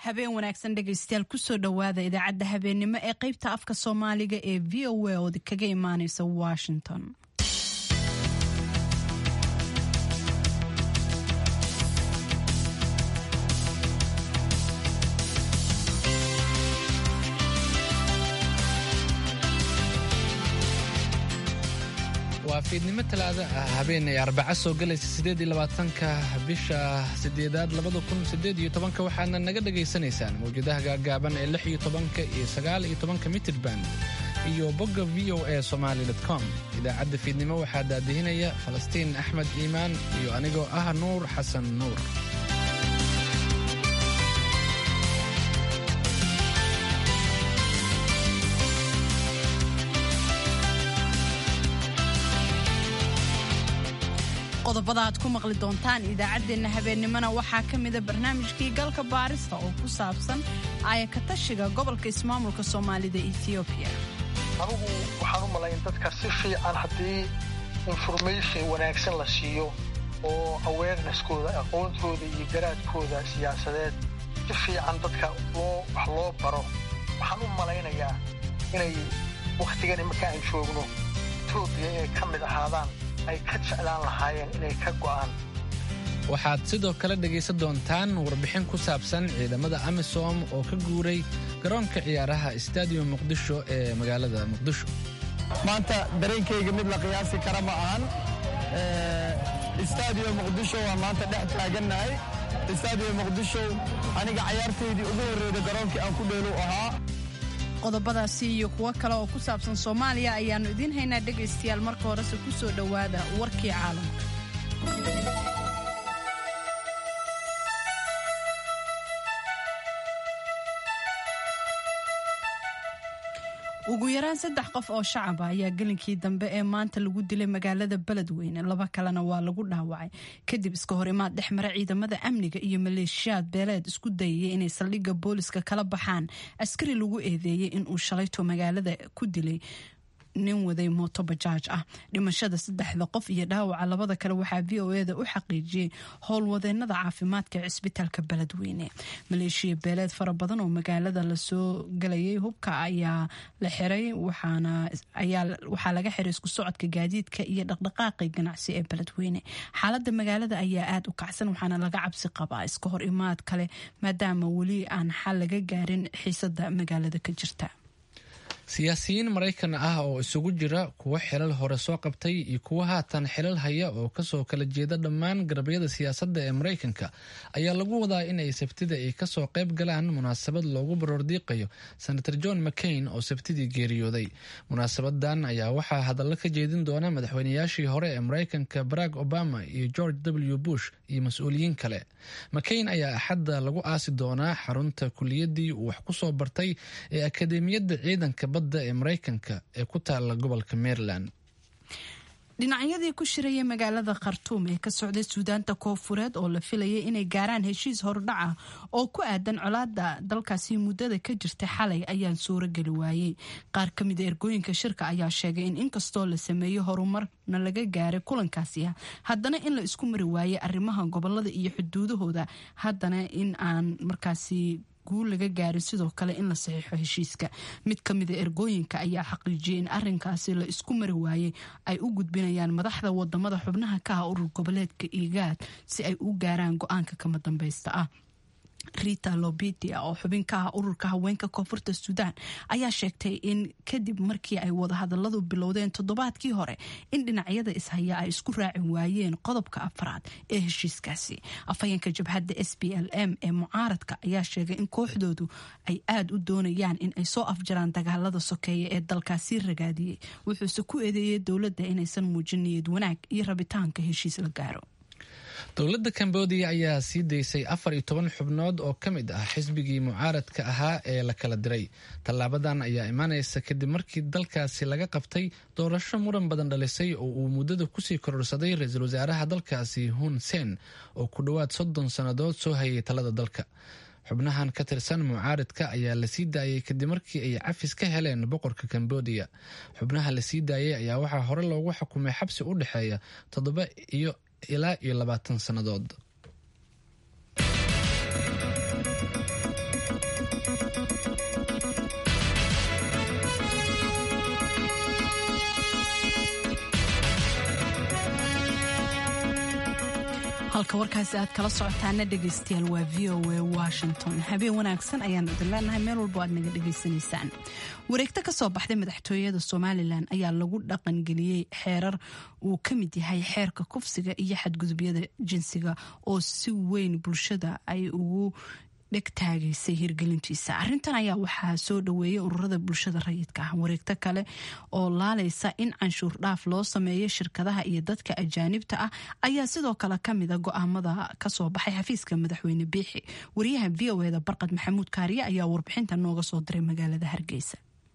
habeen wanaagsan dhegaystayaal kusoo dhowaada idaacadda habeennimo ee qaybta afka soomaaliga ee v o a ood kaga imaaneysa washington waa fiidnimo talaada ah habeenay arbaca soo galaysa sideed iyo labaatanka bisha sideedaad labada kun sideed iyo tobanka waxaadna naga dhagaysanaysaan mawjadaha gaagaaban ee lix iyo tobanka iyo sagaal iyo tobanka mitrband iyo bogga v o a somaali com idaacadda fiidnimo waxaa daadihinaya falastiin axmed iimaan iyo anigoo ah nuur xasan nuur qodobada aad ku maqli doontaan idaacaddeenna habeennimona waxaa ka mida barnaamijkii galka baarista oo ku saabsan ayakatashiga gobolka ismaamulka soomaalida ethoobiya anugu waxaan u malayn dadka si fiican haddii information wanaagsan la siiyo oo awareneskooda aqoontooda iyo garaadkooda siyaasadeed si fiican dadka loo wax loo baro waxaan u malaynayaa inay wakhtigan marka aan joogno etoobiya inay ka mid ahaadaan ay ka jeclaan lahaayeen inay ka go'aan waxaad sidoo kale dhegaysan doontaan warbixin ku saabsan ciidamada amisom oo ka guuray garoonka ciyaaraha stadium muqdisho ee magaalada muqdisho maanta dareenkayga mid la qiyaasi kara ma ahan stadium muqdisho waa maanta dhex taagannahay stadium muqdisho aniga cayaartaydii ugu horreeyda garoonkii aan ku dheelu ahaa qodobadaasi iyo kuwo kale oo ku saabsan soomaaliya ayaannu idiin haynaa dhegaystayaal marka horese ku soo dhowaada warkii caalamka ugu yaraan saddex qof oo shacaba ayaa gelinkii dambe ee maanta lagu dilay magaalada beledweyne laba kalena waa lagu dhaawacay kadib iska hor imaad dhex mara ciidamada amniga iyo maleeshiyaad beeleed isku dayayay inay saldhigga booliska kala baxaan askari lagu eedeeyey inuu shalayto magaalada ku dilay nin waday mooto bajaaj ah dhimashada saddexda qof iyo dhaawaca labada kale waxaa v o eda u xaqiijiyey howlwadeenada caafimaadka ee cisbitaalka beledweyne maleeshiya beeleed fara badan oo magaalada lasoo galayay hubka ayaa la xiray waxaa laga xiray isku socodka gaadiidka iyo dhaqdhaqaaqi ganacsi ee beledweyne xaalada magaalada ayaa aada u kacsan waxaana laga cabsi qabaa iska hor imaad kale maadaama weli aan xal laga gaarin xiisada magaalada ka jirta siyaasiyiin maraykan ah oo isugu jira kuwa xilal hore soo qabtay iyo kuwa haatan xilal haya oo kasoo kala jeeda dhammaan garabyada siyaasadda ee maraykanka ayaa lagu wadaa inay sabtida ay kasoo qayb galaan munaasabad loogu baroordiiqayo senator john mccain oo sabtidii geeriyooday munaasabadan ayaa waxaa hadallo ka jeedin doona madaxweynayaashii hore ee maraykanka barack obama iyo george w bush iyo mas-uuliyiin kale mccain ayaa axadda lagu aasi doonaa xarunta kuliyadii uu wax kusoo bartay ee akademiyadda ciidanka ee maraykanka ee ku taala gobolka maryland dhinacyadii ku shirayay magaalada khartuum ee ka socday suudaanta koofureed oo la filayay inay gaaraan heshiis hordhac ah oo ku aadan colaada dalkaasi muddada ka jirtay xalay ayaan suuro geli waayey qaar ka mida ergooyinka shirka ayaa sheegay in inkastoo la sameeyey horumarna laga gaaray kulankaasi ah haddana in la isku mari waayey arrimaha gobolada iyo xuduudahooda haddana in aan markaasi guul laga gaarin sidoo kale in la saxiixo heshiiska mid ka mida ergooyinka ayaa xaqiijiyay in arinkaasi la isku mari waayey ay u gudbinayaan madaxda wadamada xubnaha ka ah urur goboleedka igaad si ay u gaaraan go-aanka kama dambeysta ah rita lobidia oo xubin ka ah ururka haweenka koonfurta suudaan ayaa sheegtay in kadib markii ay wadahadaladu bilowdeen toddobaadkii hore in dhinacyada ishaya ay isku raaci waayeen qodobka afraad ee heshiiskaasi afhayeenka jabhadda s b l m ee mucaaradka ayaa sheegay in kooxdoodu ay aada u doonayaan in ay soo afjaraan dagaalada sokeeya ee dalkaasi ragaadiyey wuxuuse ku eedeeyey dowladda inaysan muujin niyad wanaag iyo rabitaanka heshiis la gaaro dowladda cambodia ayaa sii daysay afar iyo toban xubnood oo ka mid ah xisbigii mucaaradka ahaa ee la kala diray tallaabadan ayaa imaanaysa kadib markii dalkaasi laga qabtay doorasho muran badan dhalisay oo uu muddada kusii kororsaday ra-iisul wasaaraha dalkaasi hun sen oo ku dhowaad soddon sannadood soo hayay talada dalka xubnahan ka tirsan mucaaridka ayaa lasii daayay kadib markii ay cafis ka heleen boqorka cambodia xubnaha lasii daayay ayaa waxaa hore loogu xukumay xabsi u dhexeeya toddoba iyo ilaa iyo labaatan sannadood halka warkaasi aad kala socotaana dhegaystayaal waa v o a washington habeen wanaagsan ayaan idin leenahay meel walbo aad naga dhegaysanaysaan wareegto ka soo baxday madaxtooyada somalilan ayaa lagu dhaqangeliyey xeerar uu ka mid yahay xeerka kufsiga iyo xadgudubyada jinsiga oo si weyn bulshada ay ugu dhegtaagaysay hirgelintiisa arintan ayaa waxaa soo dhaweeyay ururada bulshada rayidka ah wareegto kale oo laalaysa in canshuur dhaaf loo sameeyo shirkadaha iyo dadka ajaanibta ah ayaa sidoo kale kamida go-aamada kasoo baxay xafiiska madaxweyne biixi wariyaha v o eda barqad maxamuud kaariye ayaa warbixinta nooga soo diray magaalada hargeysa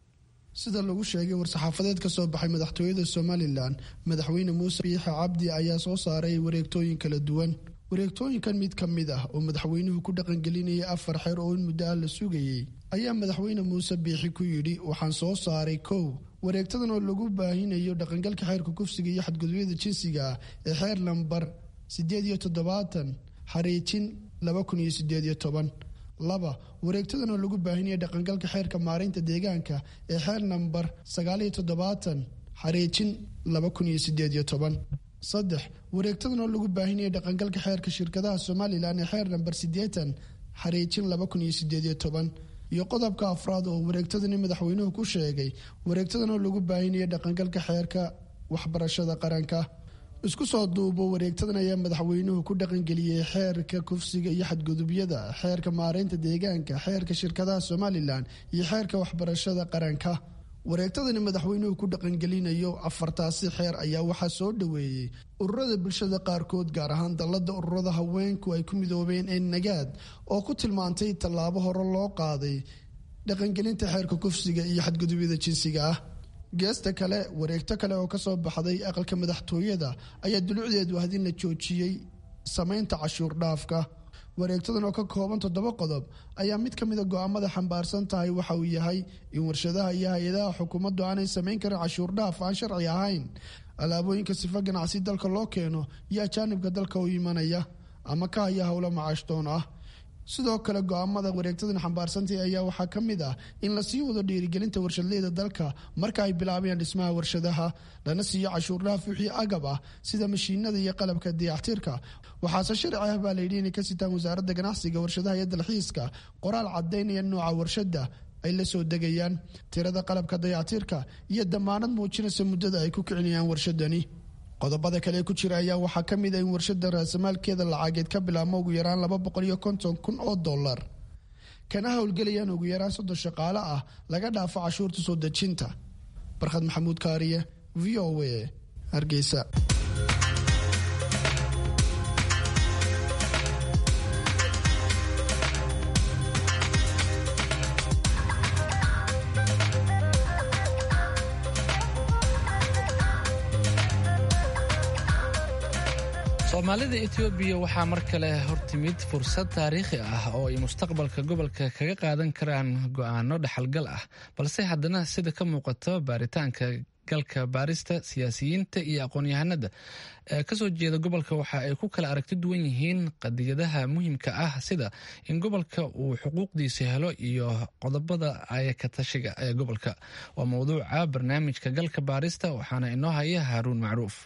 sida lagu sheegay war-saxaafadeed ka soo baxay madaxtooyada somalilan madaxweyne muuse biixi cabdi ayaa soo saaray wareegtooyin kala duwan wareegtooyinkan mid ka mid ah oo madaxweynuhu ku dhaqangelinayay afar xeer oo in muddo ah la sugayey ayaa madaxweyne muuse biixi ku yidhi waxaan soo saaray kow wareegtadan oo lagu baahinayo dhaqangalka xeerka kufsiga iyo xadgudubyada jinsiga ah ee xeer lambar siddeed iyo toddobaatan xariijin laba kun iyo sideed iyo toban laba wareegtadan oo lagu baahinayo dhaqangalka xeerka maareynta deegaanka ee xeer nambar sagaal iyo toddobaatan xariijin laba kun iyo sideed iyo toban saddex wareegtadan oo lagu baahinaya dhaqangalka xeerka shirkadaha somalilan ee xeer namber siddeetan xariijin laba kun iyo sideed iyo toban iyo qodobka afraad oo wareegtadani madaxweynuhu ku sheegay wareegtadan oo lagu baahinaya dhaqangalka xeerka waxbarashada qaranka isku soo duubo wareegtadan ayaa madaxweynuhu ku dhaqangeliyey xeerka kufsiga iyo xadgudubyada xeerka maareynta deegaanka xeerka shirkadaha somalilan iyo xeerka waxbarashada qaranka wareegtadani madaxweynuhu ku dhaqangelinayo afartaasi xeer ayaa waxaa soo dhoweeyey ururada bulshada qaarkood gaar ahaan dallada ururada haweenku ay ku midoobeen ee nagaad oo ku tilmaantay tallaabo hore loo qaaday dhaqangelinta xeerka kufsiga iyo xadgudubyada jinsiga ah geesta kale wareegto kale oo kasoo baxday aqalka madaxtooyada ayaa dulucdeedu ahd in la joojiyey samaynta cashuur dhaafka wareegtadan oo ka kooban toddoba qodob ayaa mid ka mida go-aamada xambaarsan tahay waxa uu yahay in warshadaha iyo hay-adaha xukuumaddu aanay samayn karin cashuur dhaaf aan sharci ahayn alaabooyinka sifa ganacsi dalka loo keeno iyo ajaanibka dalka u imanaya ama ka haya howlo macaashdoon ah sidoo kale go-aamada wareegtadan xambaarsantay ayaa waxaa ka mid ah in lasii wado dhiirigelinta warshadleyda dalka marka ay bilaabayaan dhismaha warshadaha lana siiyo cashuur dhaaf wixii agab ah sida mashiinada iyo qalabka dayactirka waxaase sharci ah baa layidhi inay ka sitaan wasaaradda ganacsiga warshadaha iyo dalxiiska qoraal cadaynaya nooca warshada ay la soo degayaan tirada qalabka dayactirka iyo damaanad muujinaysa muddada ay ku kicinayaan warshadani qodobada kale ku jira ayaa waxaa ka mid a in warshada raasamaalkeeda lacageed ka bilaabmo ugu yaraan laba boqol iyo konton kun oo dollar kana howlgelayaan ugu yaraan soddon shaqaale ah laga dhaafo cashuurta soo dejinta barkhad maxamuud kaariye v o a hargeysa soomaalida etoobiya waxaa mar kale hortimid fursad taariikhi ah oo ay mustaqbalka gobolka kaga qaadan karaan go'aano dhaxalgal ah balse haddana sida ka muuqato baaritaanka galka baarista siyaasiyiinta iyo aqoon-yahanada ee kasoo jeeda gobolka waxa ay ku kala aragti duwan yihiin qadiyadaha muhiimka ah sida in gobolka uu xuquuqdiisa helo iyo qodobada ayakatashiga ee gobolka waa mowduuca barnaamijka galka baarista waxaana inoo haya haaruun macruuf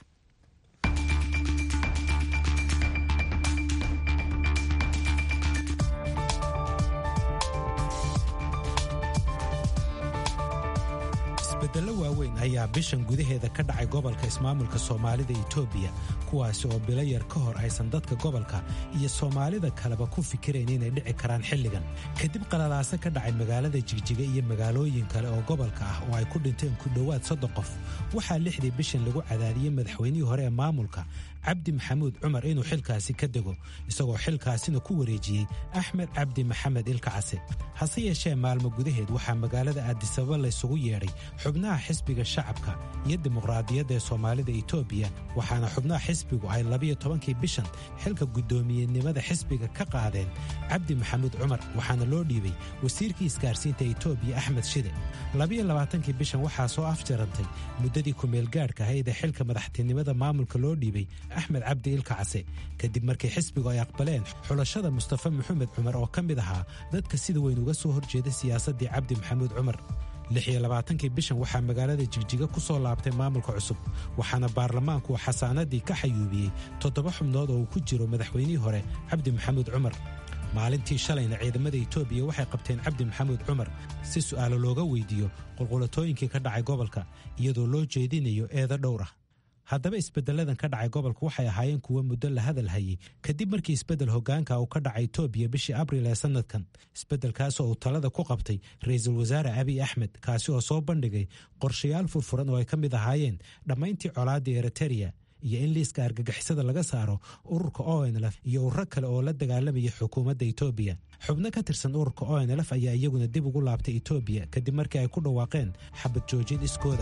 isbeddello waaweyn ayaa bishan gudaheeda ka dhacay gobolka ismaamulka soomaalida etoobiya kuwaasi oo bilo yar ka hor aysan dadka gobolka iyo soomaalida kaleba ku fikirayn inay dhici karaan xilligan kadib qalalaase ka dhacay magaalada jigjiga iyo magaalooyin kale oo gobolka ah oo ay ku dhinteen ku dhowaad soddon qof waxaa lixdii bishan lagu cadaadiyey madaxweynihii hore ee maamulka cabdi maxamuud cumar inuu xilkaasi ka dego isagoo xilkaasina ku wareejiyey axmed cabdi maxamed ilkacase hase yeeshee maalmo gudaheed waxaa magaalada aadisababa laysugu yeedhay xubnaha xisbiga shacabka iyo dimuqraadiyadda ee soomaalida etoobiya waxaana xubnaha xisbigu ay labiyo tobankii bishan xilka guddoomiyenimada xisbiga ka qaadeen cabdi maxamuud cumar waxaana loo dhiibay wasiirkii isgaarsiinta etoobiya axmed shide labiyo labaatankii bishan waxaa soo afjarantay muddadii kumeelgaadhka ahayd ee xilka madaxtinimada maamulka loo dhiibay axmed cabdi ilkacase kadib markii xisbigu ay aqbaleen xulashada mustafa maxamed cumar oo ka mid ahaa dadka sida weyn uga soo horjeeda siyaasaddii cabdi maxamuud cumar lix iyo labaatankii bishan waxaa magaalada jigjiga ku soo laabtay maamulka cusub waxaana baarlamaanku xasaanadii ka xayuubiyey toddoba xubnood oo uu ku jiro madaxweynihii hore cabdi maxamuud cumar maalintii shalayna ciidamada etoobiya waxay qabteen cabdi maxamuud cumar si su'aalo looga weydiiyo qulqulatooyinkii ka dhacay gobolka iyadoo loo jeedinayo eedo dhowr ah haddaba isbeddelladan ka dhacay gobolka waxay ahaayeen kuwo muddo la hadal hayay kadib markii isbeddel hoggaanka uu ka dhacay etoobiya bishii abril ee sannadkan isbeddelkaasoo uu talada ku qabtay ra'iisul wasaare abiy axmed kaasi oo soo bandhigay qorshayaal furfuran oo ay ka mid ahaayeen dhammayntii colaaddii eritereya iyo in liiska argagixisada laga saaro ururka onlf iyo ururo kale oo la dagaalamaya xukuumadda etoobiya xubno ka tirsan ururka onlf ayaa iyaguna dib ugu laabtay etoobiya kadib markii ay ku dhawaaqeen xabad joojin iskooda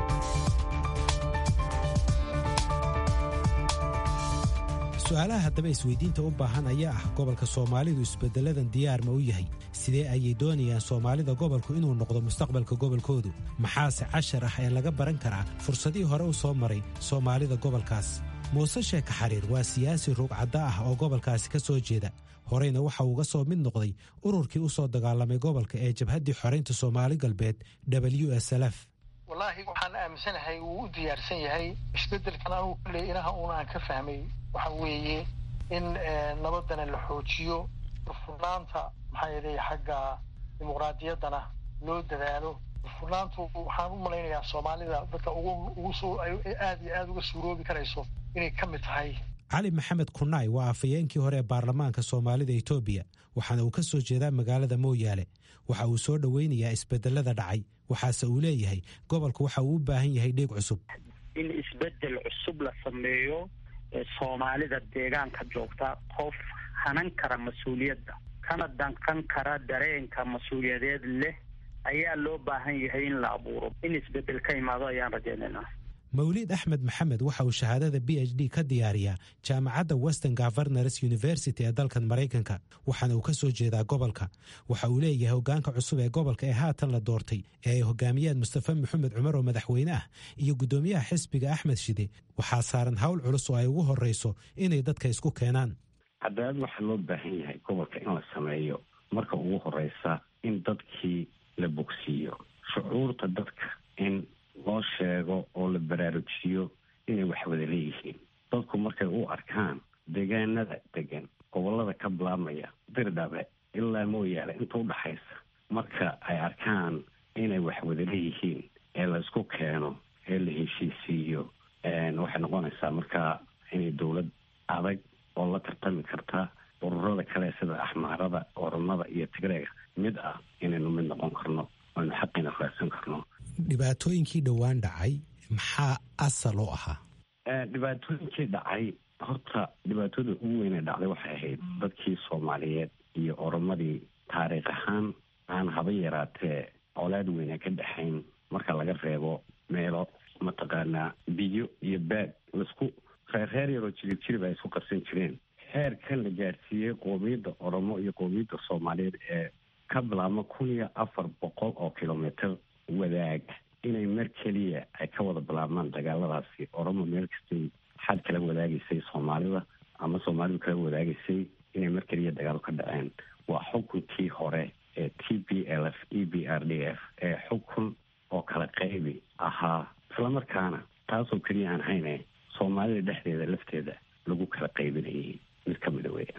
su-aalaha haddaba isweydiinta u baahan ayaa ah gobolka soomaalidu isbeddeladan diyaar ma u yahay sidee ayay doonayaan soomaalida gobolku inuu noqdo mustaqbalka gobolkoodu maxaase cashar ah ee laga baran karaa fursadihii hore u soo maray soomaalida gobolkaas muuse sheeka xariir waa siyaasi ruugcadda ah oo gobolkaasi ka soo jeeda horeyna waxa uuga soo mid noqday ururkii u soo dagaalamay gobolka ee jabhaddii xoraynta soomaali galbeed w s lf wallaahi waxaan aaminsanahay wuu u diyaarsan yahay isbeddelkan anugu kulley inaha uuna aan ka fahmay waxa weeye in nabadana la xoojiyo furnaanta maxaa yeelay xagga dimuqraadiyaddana loo dadaalo furnaantu waxaan u malaynayaa soomaalida dadka ugu ugu soo aad iyo aada uga suuroobi karayso inay ka mid tahay cali maxamed kunaay waa afhayeenkii hore ee baarlamaanka soomaalida etoobiya waxaana uu ka soo jeedaa magaalada mooyaale waxa uu soo dhoweynayaa isbedelada dhacay waxaase uu leeyahay gobolka waxa uu u baahan yahay dhiig cusub in isbedel cusub la sameeyo soomaalida deegaanka joogta qof hanan kara mas-uuliyadda kana danqan kara dareenka mas-uuliyadeed leh ayaa loo baahan yahay in la abuuro in isbedel ka imaado ayaan rajaynaynaa mawliid axmed maxamed waxa uu shahaadada b h d ka diyaariyaa jaamacadda western governors university ee dalkan maraykanka waxaana uu ka soo jeedaa gobolka waxa uu leeyahay hoggaanka cusub ee gobolka ee haatan la doortay ee ay hogaamiyaan mustafe maxamed cumar oo madaxweyne ah iyo guddoomiyaha xisbiga axmed shide waxaa saaran hawl culus oo ay ugu horreyso inay dadka isku keenaan cadaalad waxaa loo baahan yahay gobolka in la sameeyo marka ugu horeysa in dadkii la bogsiiyo shucuurta dadka in loo sheego oo la baraarujiyo inay wax wada leeyihiin dadku markay u arkaan deegaanada degan gobolada ka bilaabmaya dirdhabe ilaa mooyaale inta udhaxaysa marka ay arkaan inay wax wada leeyihiin ee la isku keeno ee la heshiisiiyo waxay noqonaysaa markaa inay dowlad adag oo la tartami karta ururada kale sida axmaarada oromada iyo tigreega mid ah inaynu mid noqon karno aynu xaqiina raadsan karno dhibaatooyinkii dhowaan dhacay maxaa asal u ahaa dhibaatooyinkii dhacay horta dhibaatada ugu weyne dhacday waxay ahayd dadkii soomaaliyeed iyo oromadii taariikh ahaan aan haba yaraatee colaad weyne ka dhexayn marka laga reebo meelo mataqaanaa biyo iyo baad laisku reer reer yaroo jirib jirib ay isku qarsan jireen heerkan la gaadhsiiyey qoomiyadda oromo iyo qoomiyadda soomaaliyeed ee ka bilaabma kun iyo afar boqol oo kilomitr wadaaga inay mar keliya ay ka wada bilaabmaan dagaaladaasi oromo meel kastay xad kala wadaagaysay soomaalida ama soomaalidu kala wadaagaysay inay mar keliya dagaalo ka dhaceen waa xukunkii hore ee t b l f e b r d f ee xukun oo kala qaybi ahaa islamarkaana taasoo keliya aan hayne soomaalida dhexdeeda lafteeda lagu kala qaybinayay mid ka mida weeyaan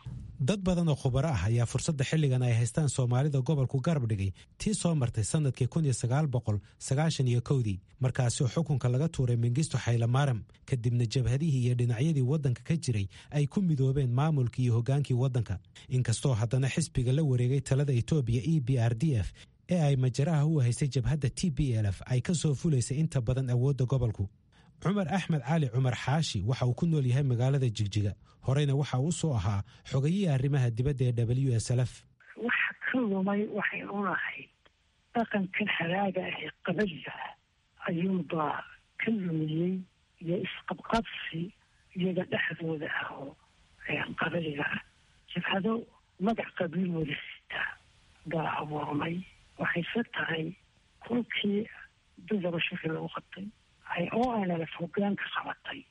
dad badan oo khubaro ah ayaa fursadda xilligan ay haystaan soomaalida gobolku garab dhigay tii soo martay sannadkii kun iyo sagaal boqol sagaashan iyo kowdii markaasi oo xukunka laga tuuray mengisto xaylamaaram kadibna jabhadihii iyo dhinacyadii waddanka ka jiray ay ku midoobeen maamulkii iyo hoggaankii waddanka inkastoo haddana xisbiga la wareegay talada etoobiya e b r d f ee ay majaraha u haysay jabhadda t b l f ay ka soo fulaysay inta badan awoodda gobolku cumar axmed cali cumar xaashi waxa uu ku nool yahay magaalada jigjiga horeyna waxa uu soo ahaa xogayihii arrimaha dibadda ee w s lf waxa ka lumay waxay unahay dhaqankan haraaga ah ee qabaliga ah ayuubaa ka lumiyey iyo isqabqabsi iyaga dhexdooda ah oo qabaliga ah jabhado magac qabiil wada sita baa abuurmay waxayse tahay kulkii dadaba shaki lagu qabtay ay o nlf hogaanka qabatay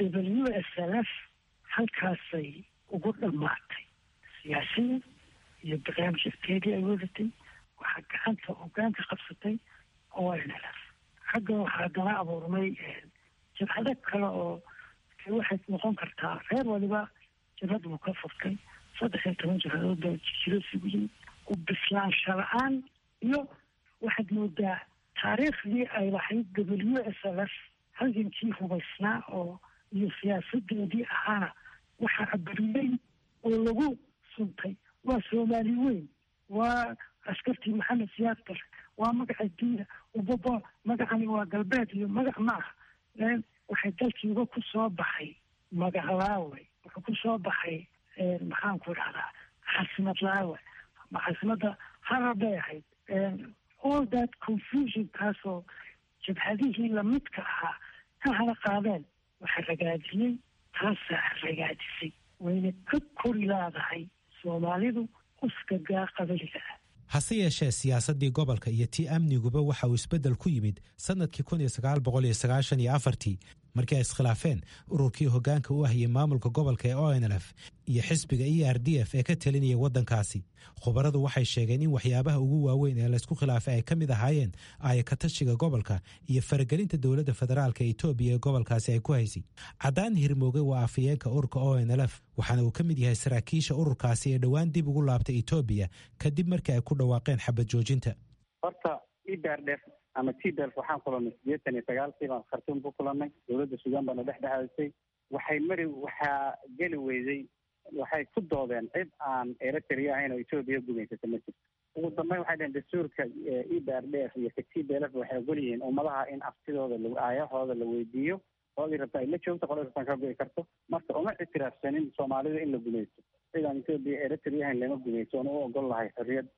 w s lf halkaasay ugu dhammaatay siyaasada iyo barnaamijkeedii ay wadatay waxaa gacanta hogaanka qabsatay oo nlf xagga waxaa haddana abuurmay jabhado kale oo waxay noqon kartaa reer waliba jabhad buu ka furtay saddex iyo toban jabhadood baa jiro isugu yimid u bislaansha la-aan iyo waxaad moodaa taariikhdii ay lahayd w s l f halgankii hubaysnaa oo iyo siyaasadoodii ahaana waxaa abariyey oo lagu suntay waa soomaali weyn waa askartii maxamed siyaad bare waa magaca diina ubaba magacani waa galbeed iyo magac maaha waxay dalkiiba ku soo baxay magac laawe wuxuu ku soo baxay maxaan ku dhahdaa xasimad laawe xasimadda harar bay ahayd all that confusion kaasoo jabhadihii lamidka ahaa ka hada qaadeen waxa ragaadiyey taasaa ragaadisay wayna ka kori laadahay soomaalidu uskagaa qabaliga ah hase yeeshee siyaasaddii gobolka iyo tii amniguba waxa uu isbeddel ku yimid sannadkii markii ay iskhilaafeen ururkii hoggaanka u ahiyey maamulka gobolka ee o n lf iyo xisbiga e r d f ee ka talinaya waddankaasi khubaradu waxay sheegeen in waxyaabaha ugu waaweyn ee laysku khilaafay ay ka mid ahaayeen aayakatashiga gobolka iyo faragelinta dowladda federaalka etoobiya ee gobolkaasi ay ku haysay caddaan hirmooge waa afayeenka ururka o n lf waxaana uu ka mid yahay saraakiisha ururkaasi ee dhowaan dib ugu laabtay etoobiya kadib markii ay ku dhawaaqeen xabad joojinta horta idardef ama tbelf waxaan kulanay sideetan iyo sagaalkii baan khartuum ku kulanay dowladda suudaan baana dhex dhexaysay waxay mari waxaa geli weyday waxay ku doodeen cid aan eritrea ahayn oo etoobiya gumaysata ma jirto ugu dambeyn waxay dhaheen dastuurka e b r d f iyo ka t b l f waxay ogol yihiin ummadaha in aftidooda aayahooda la weydiiyo qoladii rabta ay la joogto qoladii rabtaan ka go'i karto marka uma ictiraafsanin soomaalida in la gumaysto cid aan etoobiya eritrea ahayn lama gumaysto oona u ogol lahay xorriyad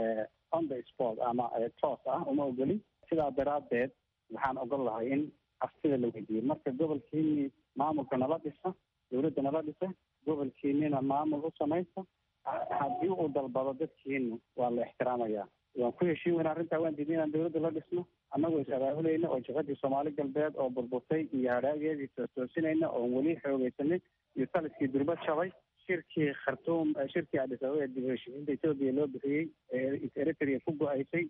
on the sport ama toos ah uma ogolin sidaa daraaddeed waxaan ogol lahay in aftida la weydiiyo marka gobolkiini maamulka nala dhisa dowladda nala dhisa gobolkiinina maamul u samaysta haddii uu dalbado dadkiina waa la ixtiraamayaa waan ku heshiin weyna arrintaa waan diidnay inaan dowladda la dhisno annagoo is abaabulayna oo jabhadii soomaali galbeed oo burburtay iyo hadhaageedii toosinayna oon weli xoogeysanay iyo taliskii durba jabay shirkii khartuum shirkii adis ababa ee dib heshiisiinta etoobiya loo bixiyey ee eritrea ku go-aysay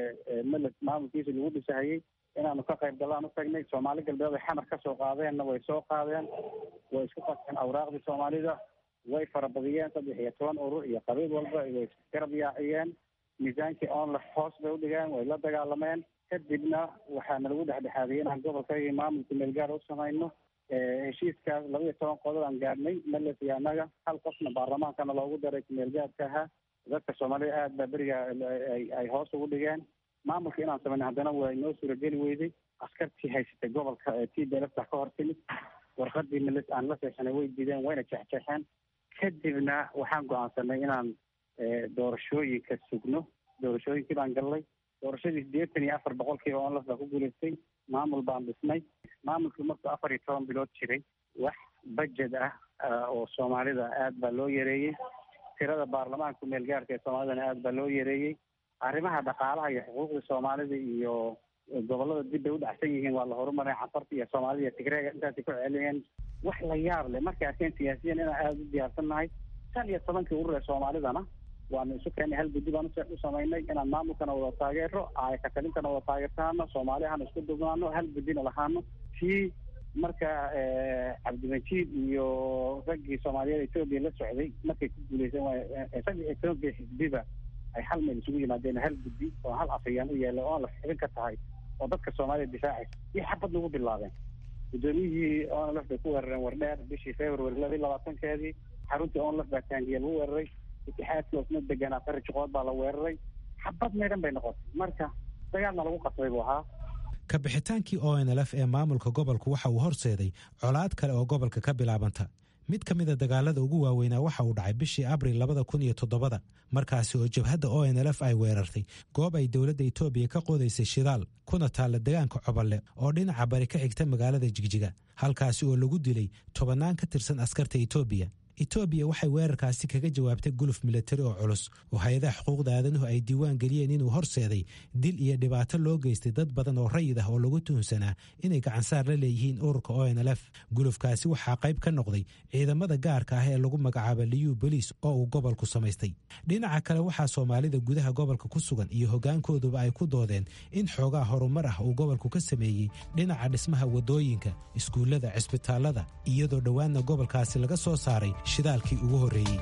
males maamulkiisa lagu dhisahayey inaanu ka qayb galaan u tagnay soomaali galbeed ay xamar kasoo qaadeenna way soo qaadeen way isku qaseen awraaqdii soomaalida way farabadiyeen saddex iyo toban urur iyo qabiil walba way isgarab yaaciyeen miisaankii onlef hoos bay udhigeen way la dagaalameen kadibna waxaana lagu dhexdhexaadiyey inaan gobolkayga maamulka meelgaar u samayno heshiiskaas laba iyo toban qodob aan gaadhnay males iyo annaga hal qofna baarlamaankana loogu daray kumeelgaadka ahaa dadka soomaalida aad baa beriga ay hoos ugu dhigeen maamulka inaan samayno haddana waa inoo suurageli weyday askartii haysatay gobolka t b lfta ka hor timid warqadii meles aan la seexanay way diideen wayna jeexjeexeen kadibna waxaan go-aansanay inaan doorashooyinka sugno doorashooyinkii baan gallay doorashadii sideetan iyo afar boqolkiiba onlaf baa ku guulaystay maamul baan dhisnay maamulkii markuu afar iyo toban bilood jiray wax budget ah oo soomaalida aad baa loo yareeyey tirada baarlamaanka meelgaarka ee soomaalidana aad baa loo yareeyey arrimaha dhaqaalaha iyo xuquuqda soomaalida iyo gobolada dib bay u dhacsan yihiin waa la horumaray cafarta iyo soomaalida iyo tigreega intaasay ku celiyeen wax la yaab leh markay arkeen siyaasiyan inaan aada u diyaarsan nahay shan iyo tobankii urur ee soomaalidana waanu isu keenay hal guddi baan u samaynay inaan maamulkana wada taageero aayakatalintana wada taageertaano soomaaliahana isku dubnaano hal guddina lahaano tii marka cabdimajiid iyo raggii soomaaliyeed etoobiya la socday markay ku guuleyseen saddex iyo tobankii xisbiba ay hal meel isugu yimaadeen hal guddi oo hal afayaan u yeelay oo la xibin ka tahay oo dadka soomaalida difaacaysa iyo xabad lagu bilaabeen guddoomiyihii onlf bay ku weerareen wardheer bishii february laba iyo labaatankeedii xaruntii onlf baa taangiya lagu weeraray itixaadkii osna deganaa qari juqood baa la weeraray xabad meydhan bay noqotay marka dagaalna lagu qasbay buu ahaa ka bixitaankii o n lf ee maamulka gobolku waxa uu horseeday colaad kale oo gobolka ka bilaabanta mid ka mida dagaalada ugu waaweynaa waxa uu dhacay bishii abril labada kun iyo todobada markaasi oo jabhadda o n lf ay weerartay goob ay dowladda etoobiya ka qodaysay shidaal kuna taalla degaanka coballe oo dhinaca bari ka xigta magaalada jigjiga halkaasi oo lagu dilay tobannaan ka tirsan askarta etoobiya etoobiya waxay weerarkaasi kaga jawaabtay guluf milatari oo culus oo hay-adaha xuquuqda aadanuhu ay diiwaan geliyeen inuu horseeday dil iyo dhibaato loo geystay dad badan oo rayid ah oo lagu tuhunsanaa inay gacansaar la leeyihiin ururka o n l f gulufkaasi waxaa qayb ka noqday ciidamada gaarka ah ee lagu magacaaba liyu boliis oo uu gobolku samaystay dhinaca kale waxaa soomaalida gudaha gobolka ku sugan iyo hogaankooduba ay ku doodeen in xoogaa horumar ah uu gobolku ka sameeyey dhinaca dhismaha wadooyinka iskuullada cisbitaalada iyadoo dhowaanna gobolkaasi laga soo saaray shidaalkii ugu horreeyey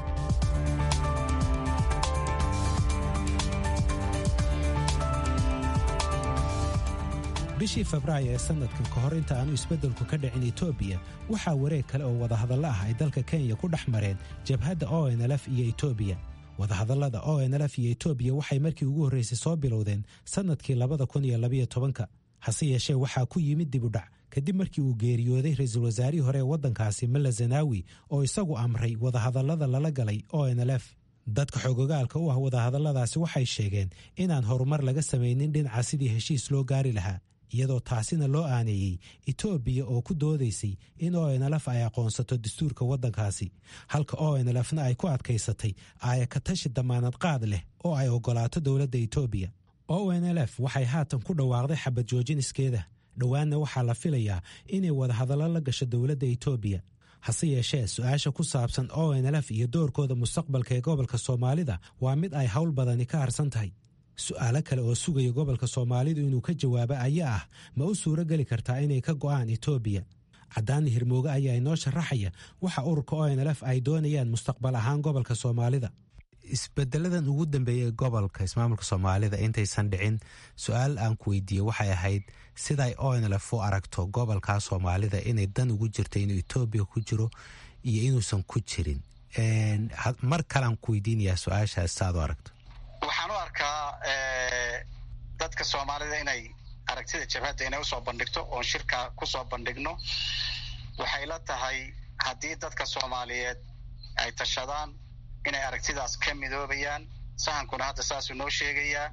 bishii febraayo ee sanadkan ka hor inta aanu isbeddelku ka dhicin etoobiya waxaa wareeg kale oo wadahadallo ah ay dalka kenya ku dhex mareen jabhadda o n lf iyo etoobiya wadahadallada o n lf iyo etoobiya waxay markii ugu horraysay soo bilowdeen sannadkii labada kun iyo labayo tobanka hase yeeshee waxaa ku yimid dibudhac kadib markii uu geeriyooday ra-iisul wasaarihii hore ee waddankaasi malla zanaawi oo isagu amray wadahadallada lala galay o n l f dadka xogogaalka u ah wadahadalladaasi waxay sheegeen inaan horumar laga samaynin dhinaca sidii heshiis loo gaari lahaa iyadoo taasina loo aaneeyey etoobiya oo ku doodaysay in o n lf ay aqoonsato dastuurka waddankaasi halka o n lfna ay ku adkaysatay aayakatashi damaanad qaad leh oo ay oggolaato dowladda etoobiya o n l f waxay haatan ku dhawaaqday xabad joojiniskeeda dhowaanna waxaa la filayaa inay wadahadallo la gasho dowladda etoobiya hase yeeshee su-aasha ku saabsan o n lf iyo doorkooda mustaqbalka ee gobolka soomaalida waa mid ay howl badani ka harsan tahay su-aalo kale oo sugaya gobolka soomaalidu inuu ka jawaabo ayaa ah ma u suuro geli kartaa inay ka go'aan etoobiya caddaani hirmooge ayaa inoo sharaxaya waxa ururka o n lf ay doonayaan mustaqbal ahaan gobolka soomaalida isbedeladan ugu dambeeyay gobolka ismaamulka soomaalida intaysan dhicin su-aal aan ku weydiiyey waxay ahayd siday o n lf u aragto gobolka soomaalida inay dan ugu jirta inuu etoobiya ku jiro iyo inuusan ku jirin mar kalean ku weydiinayaa su-aashaas saaad u aragto waxaan u arkaa dadka soomaalida inay aragtida jabhadda inay usoo bandhigto oon shirka kusoo bandhigno waxay la tahay haddii dadka soomaaliyeed ay tashadaan inay aragtidaas ka midoobayaan sahankuna hadda saasuu noo sheegayaa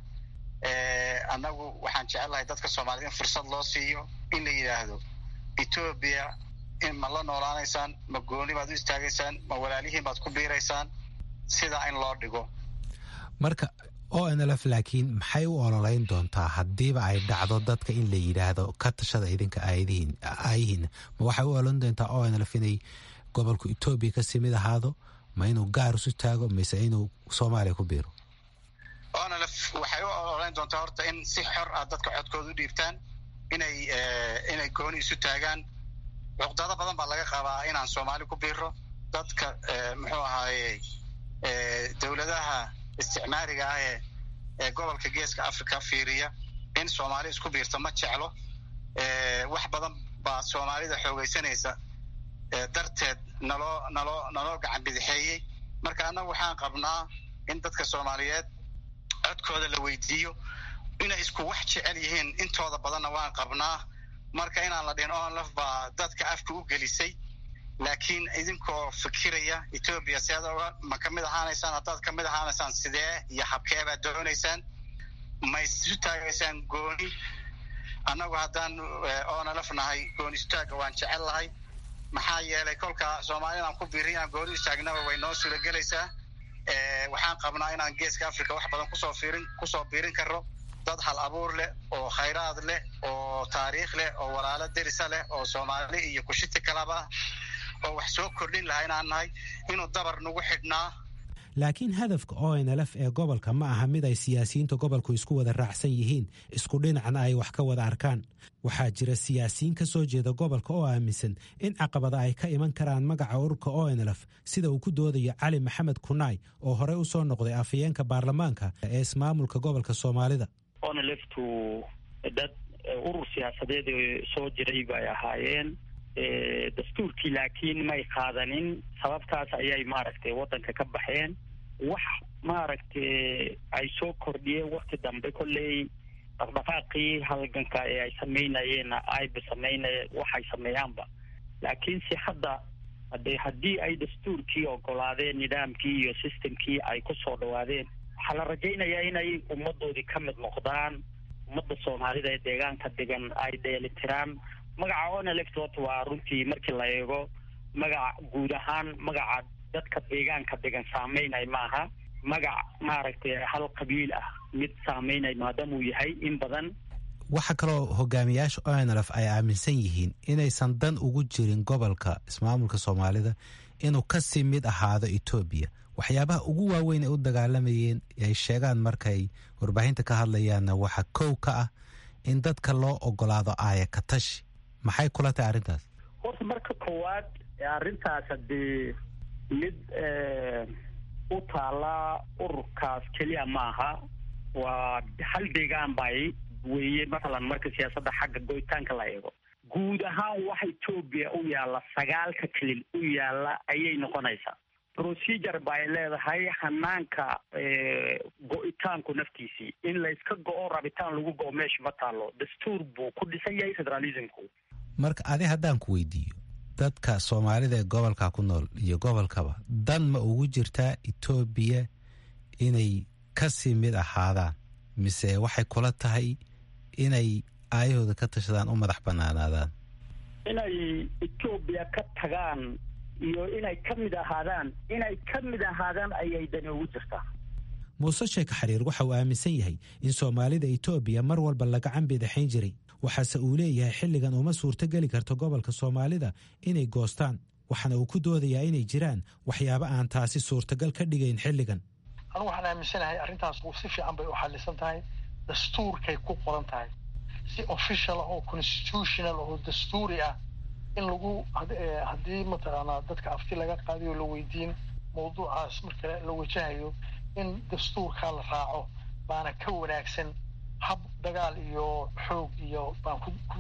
annagu waxaan jecelahay dadka soomaaliyed in fursad loo siiyo in la yidhaahdo etoobiya in ma la noolaanaysaan ma gooni baad u istaagaysaan ma walaalihiin baad ku biiraysaan sidaa in loo dhigo marka o n lf laakiin maxay u ololeyn doontaa haddiiba ay dhacdo dadka in la yidhaahdo ka tashada idinka aayihiin ma waxay u ololeyn doontaa o n lf inay gobolku etoobiya kasii mid ahaado ma inuu gaar isu taago mise inuu soomaaliya ku biiro onlf waxay u ololeyn doontaa horta in si xor ah dadka codkooda u dhiibtaan inay inay gooni isu taagaan cuqdado badan baa laga qabaa inaan soomaali ku biiro dadka muxuu ahaaye dowladaha isticmaariga ah ee ee gobolka geeska africa fiiriya in soomaali isku biirto ma jeclo wax badan baa soomaalida xoogeysanaysa darteed naloo naloo naloo gacan bidixeeyey marka annagu waxaan qabnaa in dadka soomaaliyeed codkooda la weydiiyo inay isku wax jecel yihiin intooda badanna waan qabnaa marka inaan la dhihin onlaf baa dadka afka u gelisay laakiin idinkoo fikiraya etoobiya si ad ma kamid ahaanaysaan haddaad kamid ahaanaysaan sidee iyo habkee baad doonaysaan ma isu taagaysaan gooni annagu haddaan onlf nahay gooni istaaga waan jecel lahay maxaa yeelay kolka soomaalida inaan ku biiri inaan gooni istaagnaba way noo suuragelaysaa waxaan qabnaa inaan geeska africa wax badan kusoo fiirin kusoo biirin karo dad hal abuur leh oo khayraad leh oo taariikh leh oo walaalo derisa leh oo soomaali iyo kushiti kalaba oo wax soo kordhin lahaa inaan nahay inuu dabar nagu xidhnaa laakiin hadafka o n lf ee gobolka ma aha mid ay siyaasiyiinta gobolku isku wada raacsan yihiin isku dhinacna ay wax ka wada arkaan waxaa jira siyaasiyiin ka soo jeeda gobolka oo aaminsan in caqabada ay ka iman karaan magaca ururka o n lf sida uu ku doodayo cali maxamed kunaay oo horey u soo noqday afhayeenka baarlamaanka ee ismaamulka gobolka soomaalida onlftu dad urur siyaasadeed soo jiray bay ahaayeen dastuurkii laakiin may qaadanin sababtaas ayay maaragtay waddanka ka baxeen wax maaragtay ay soo kordhiyeen wakti dambe kolley dhaqdhaqaaqii halganka ee ay samaynayeenna ayba samaynaya waxay sameeyaanba laakiinse hadda hade haddii ay dastuurkii ogolaadeen nidaamkii iyo systemkii ay ku soo dhawaadeen waxaa la rajaynayaa inay ummadoodii ka mid noqdaan ummadda soomaalida ee deegaanka degan ay dheelitiraan magaca onelect horta waa runtii markii la eego magaca guud ahaan magaca dadka deegaanka degan saameynay maaha magac maaragtay hal qabiil ah mid saameynay maadaamuu yahay in badan waxaa kaloo hogaamiyaasha onlf ay aaminsan yihiin inaysan dan ugu jirin gobolka ismaamulka soomaalida inuu kasii mid ahaado etoobiya waxyaabaha ugu waaweyn ay u dagaalamayeen ay sheegaan markay warbaahinta ka hadlayaanna waxaa kow ka ah in dadka loo ogolaado aaya ka tashi maxay kula tahay arrintaas horta marka koowaad arrintaas haddii mid u taala ururkaas keliya maaha waa hal deegaan bay weeye mathalan marka siyaasadda xagga goyitaanka la eego guud ahaan waxa etoobiya u yaalla sagaalka kelil u yaalla ayay noqonaysaa procedure ba ay leedahay hanaanka go-itaanku naftiisii in layska go-o rabitaan lagu go-o meesha ma taalo dastuur buu ku dhisan yahay federalismku marka adi haddaan ku weydiiyo dadka soomaalida ee gobolka ku nool iyo gobolkaba dan ma ugu jirtaa etoobiya inay kasii mid ahaadaan mise waxay kula tahay inay aayahooda ka tashadaan u madax banaanaadaan inay etoobiya ka tagaan iyo inay ka mid ahaadaan inay ka mid ahaadaan ayay dani ugu jirtaa muuse sheeka xariir waxa uu aaminsan yahay in soomaalida etoobiya mar walba la gacan bidaxayn jiray waxaase uu leeyahay xilligan uma suurto geli karto gobolka soomaalida inay goostaan waxaana uu ku doodayaa inay jiraan waxyaabo aan taasi suurtagal ka dhigayn xilligan anugu waxaan aaminsanahay arrintaas si fiican bay u xalisan tahay dastuurkay ku qoran tahay si official ah oo constitutional oo dastuuri ah in lagu haddii mataqaanaa dadka afti laga qaadiyo la weydiin mawduucaas marka la wajahayo in dastuurkaa la raaco baana ka wanaagsan hab dagaal iyo xoog iyo baan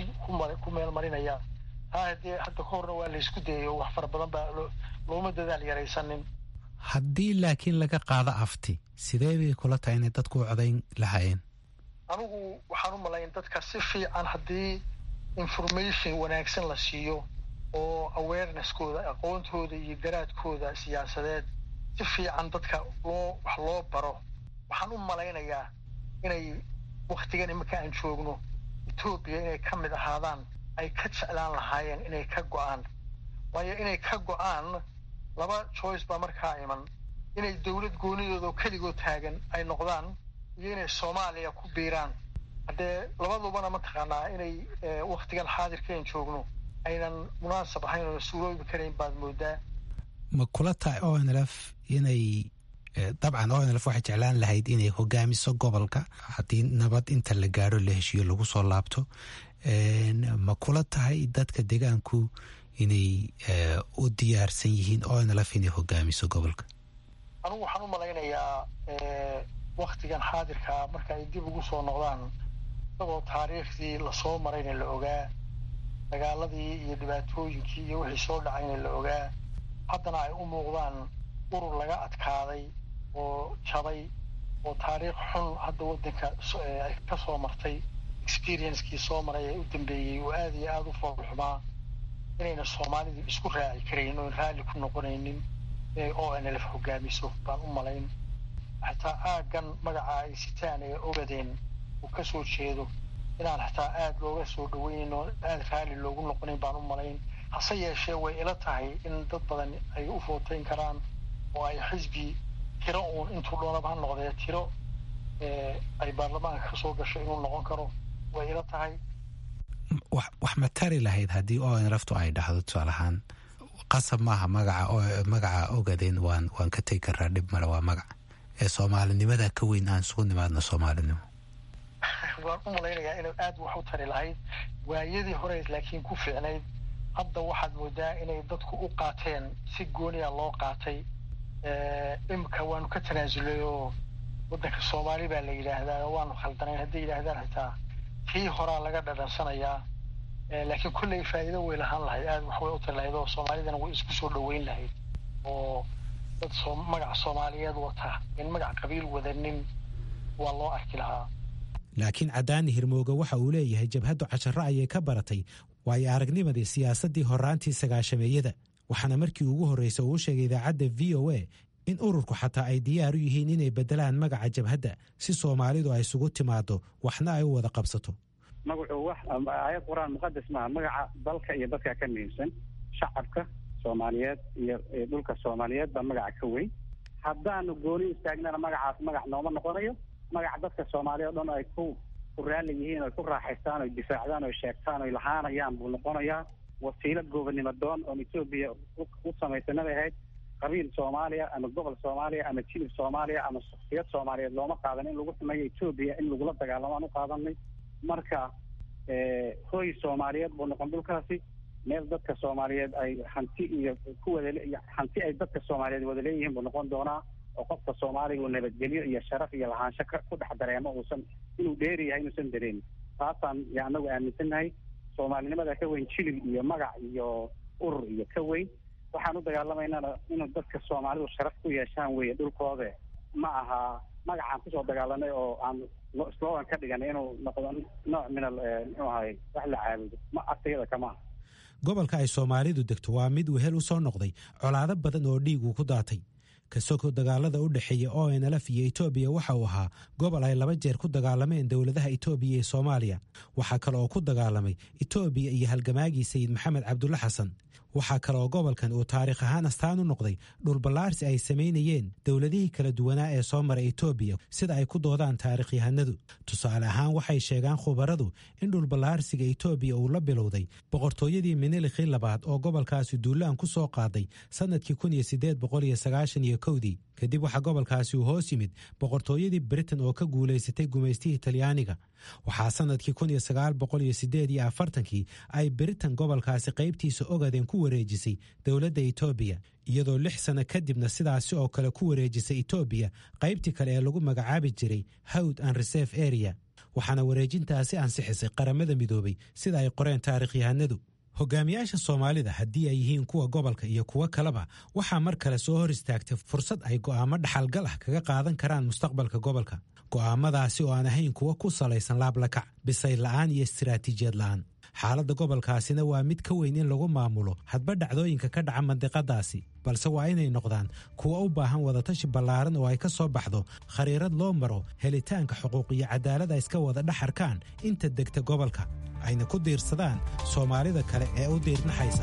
ku meel marinayaa taa haddee hadda ka horna waa laysku dayayo wax fara badan baa looma dadaal yaraysanin haddii laakiin laga qaado afti sidee bay kula tahay inay dadku u codayn lahaayeen anigu waxaan u malayn dadka si fiican haddii information wanaagsan la siiyo oo awareneskooda aqoontooda iyo garaadkooda siyaasadeed si fiican dadka loo wax loo baro waxaan u malaynayaa inay waktigan iminka aan joogno etoobiya inay ka mid ahaadaan ay ka jeclaan lahaayeen inay ka go-aan waayo inay ka go-aan laba choice baa markaa iman inay dowlad goonidooda oo keligood taagan ay noqdaan iyo inay soomaaliya ku biiraan haddee labadubana mataqaanaa inay waktigan xaadirkaen joogno aynan munaasab ahayn oo suuroobi karayn baad moodaa ma kula tahay onlf inay dabcan onlf waxay jeclaan lahayd inay hogaamiso gobolka haddii nabad inta la gaadho la heshiiyo lagu soo laabto ma kula tahay dadka deegaanku inay u diyaarsan yihiin onlf inay hogaamiso gobolka anugu waxaan u malaynayaa waktigan xaadirkaa marka ay dib ugu soo noqdaan isagoo taariikhdii lasoo marayna la ogaa dagaaladii iyo dhibaatooyinkii iyo wixii soo dhacayna la ogaa haddana ay u muuqdaan urur laga adkaaday oo jabay oo taariikh xun hadda waddanka ay ka soo martay experiencekii soo maray ee u dambeeyey oo aada iyo aada u foolxumaa inayna soomaalidu isku raaci karayn oon raalli ku noqonaynin inay o n lf hogaamiso baan u malayn xataa aaggan magaca ay sitaan ee ogadeen uu ka soo jeedo inaan xataa aada looga soo dhaweynin oo aada raalli loogu noqonayn baan u malayn hase yeeshee way ila tahay in dad badan ay u footayn karaan oo ay xisbi tiro uun intuu doonaba ha noqdee tiro ay baarlamaanka ka soo gasho inuu noqon karo way ila tahay wax ma tari lahayd haddii onlftu ay dhahdo tusaale ahaan qasab maaha magaca magaca ogadeen waan waan ka tegi karaa dhib male waa magac ee soomaalinimada ka weyn aan isugu nimaadno soomaalinimo waan u malaynayaa inay aada wax u tari lahayd waayadii hore laakiin ku fiicnayd hadda waxaad moodaa inay dadku u qaateen si gooniya loo qaatay imika waanu ka tanaasulay oo waddanka soomaali baa la yidhaahdaa waanu khaldanayn hadday yidhaahdaan xitaa tii horaa laga dhadhansanayaa laakiin kolley faa'iido way lahaan lahayd aada wax way u tari lahayd oo soomaalidana way isku soo dhaweyn lahayd oo dad soo magac soomaaliyeed wata in magac qabiil wadanin waa loo arki lahaa laakiin cadaani hirmooge waxa uu leeyahay jabhaddu casharo ayay ka baratay waayo aragnimadii siyaasaddii horaantii sagaashameeyada waxaana markii ugu horreysay uu sheegay idaacadda v o a in ururku xataa ay diyaar u yihiin inay beddelaan magaca jabhadda si soomaalidu ay isugu timaado waxna ay u wada qabsato magacu wax aayad qur-aan muqadas maaha magaca dalka iyo dadka ka muhiimsan shacabka soomaaliyeed iyo dhulka soomaaliyeed baa magaca ka weyn haddaanu gooni istaagnana magacaas magac nooma noqonayo magac dadka soomaaliya o dhan ay ku ku raalli yihiin oy ku raaxaystaan oy difaacdaan oy sheegtaan oy lahaanayaan buu noqonayaa wasiilo goobonimo doon oon etoobiya u samaysanabay ahayd qabiil soomaaliya ama gobol soomaaliya ama jilib soomaaliya ama shaksiyad soomaaliyeed looma qaadan in lagu sameeyo etoobiya in lagula dagaalamo aan u qaadanay marka hoy soomaaliyeed buu noqon dhulkaasi meel dadka soomaaliyeed ay hanti iyo ku wada hanti ay dadka soomaaliyeed wada leeyihiin buu noqon doonaa oo qofka soomaaliga uu nabadgelyo iyo sharaf iyo lahaansho ku dhex dareemo uusan inuu dheeri yahay inuusan dareemin taasaan ya anagu aaminsannahay soomaalinimada ka weyn jilib iyo magac iyo urur iyo ka weyn waxaan u dagaalamaynana inuu dadka soomaalidu sharaf ku yeeshaan weeye dhulkoode ma aha magacaan kusoo dagaalanay oo aan slogan ka dhiganay inuu noqdo nooc min al muxuu ahay wax la caabudo ma asayada kama aha gobolka ay soomaalidu degto waa mid wehel u soo noqday colaado badan oo dhiig uu ku daatay kasoko dagaalada u dhexeeya o nlf iyo etoobiya waxa uu ahaa gobol ay laba jeer ku dagaalameen dowladaha etoobiya iyo soomaaliya waxaa kale oo ku dagaalamay etoobiya iyo halgamaagii sayid maxamed cabdulle xasan waxaa kale oo gobolkan uu taariikh ahaan astaan u noqday dhulballaarsi ay samaynayeen dowladihii kala duwanaa ee soo maray etoobiya sida ay ku doodaan taarikhyahanadu tusaale ahaan waxay sheegaan khubaradu in dhulballaarsiga etoobiya uu la bilowday boqortooyadii minilikii labaad oo gobolkaasi duulaan ku soo qaaday sannadkii kun iyo siddeed boqol iyo sagaashan iyo kowdii kadib waxaa gobolkaasi uu hoos yimid boqortooyadii britain oo ka guulaysatay gumaystihii talyaaniga waxaa sannadkii kun iyo sagaal boqol iyo siddeed iyo afartankii ay britain gobolkaasi qaybtiisa ogadeen ku wareejisay dowladda etoobiya iyadoo lix sanno kadibna sidaasi oo kale ku wareejisay etoobiya qaybtii kale ee lagu magacaabi jiray howd and reserve area waxaana wareejintaasi ansixisay qaramada midoobay sida ay qoreen taarikhyahanadu hogaamiyaasha soomaalida haddii ay yihiin kuwa gobolka iyo kuwo kaleba waxaa mar kale soo hor istaagtay fursad ay go'aamo dhaxalgal ah kaga qaadan karaan mustaqbalka gobolka go'aamadaasi oo aan ahayn kuwo ku salaysan laablakac bisay la'aan iyo istiraatiijiyad la'aan xaaladda gobolkaasina waa mid ka weyn in lagu maamulo hadba dhacdooyinka ka dhaca mandiqadaasi balse waa inay noqdaan kuwa u baahan wadatashi ballaaran oo ay ka soo baxdo khariirad loo maro helitaanka xuquuq iyo cadaalad ay iska wada dhaxarkaan inta degta gobolka ayna ku diirsadaan soomaalida kale ee u diirnaxaysa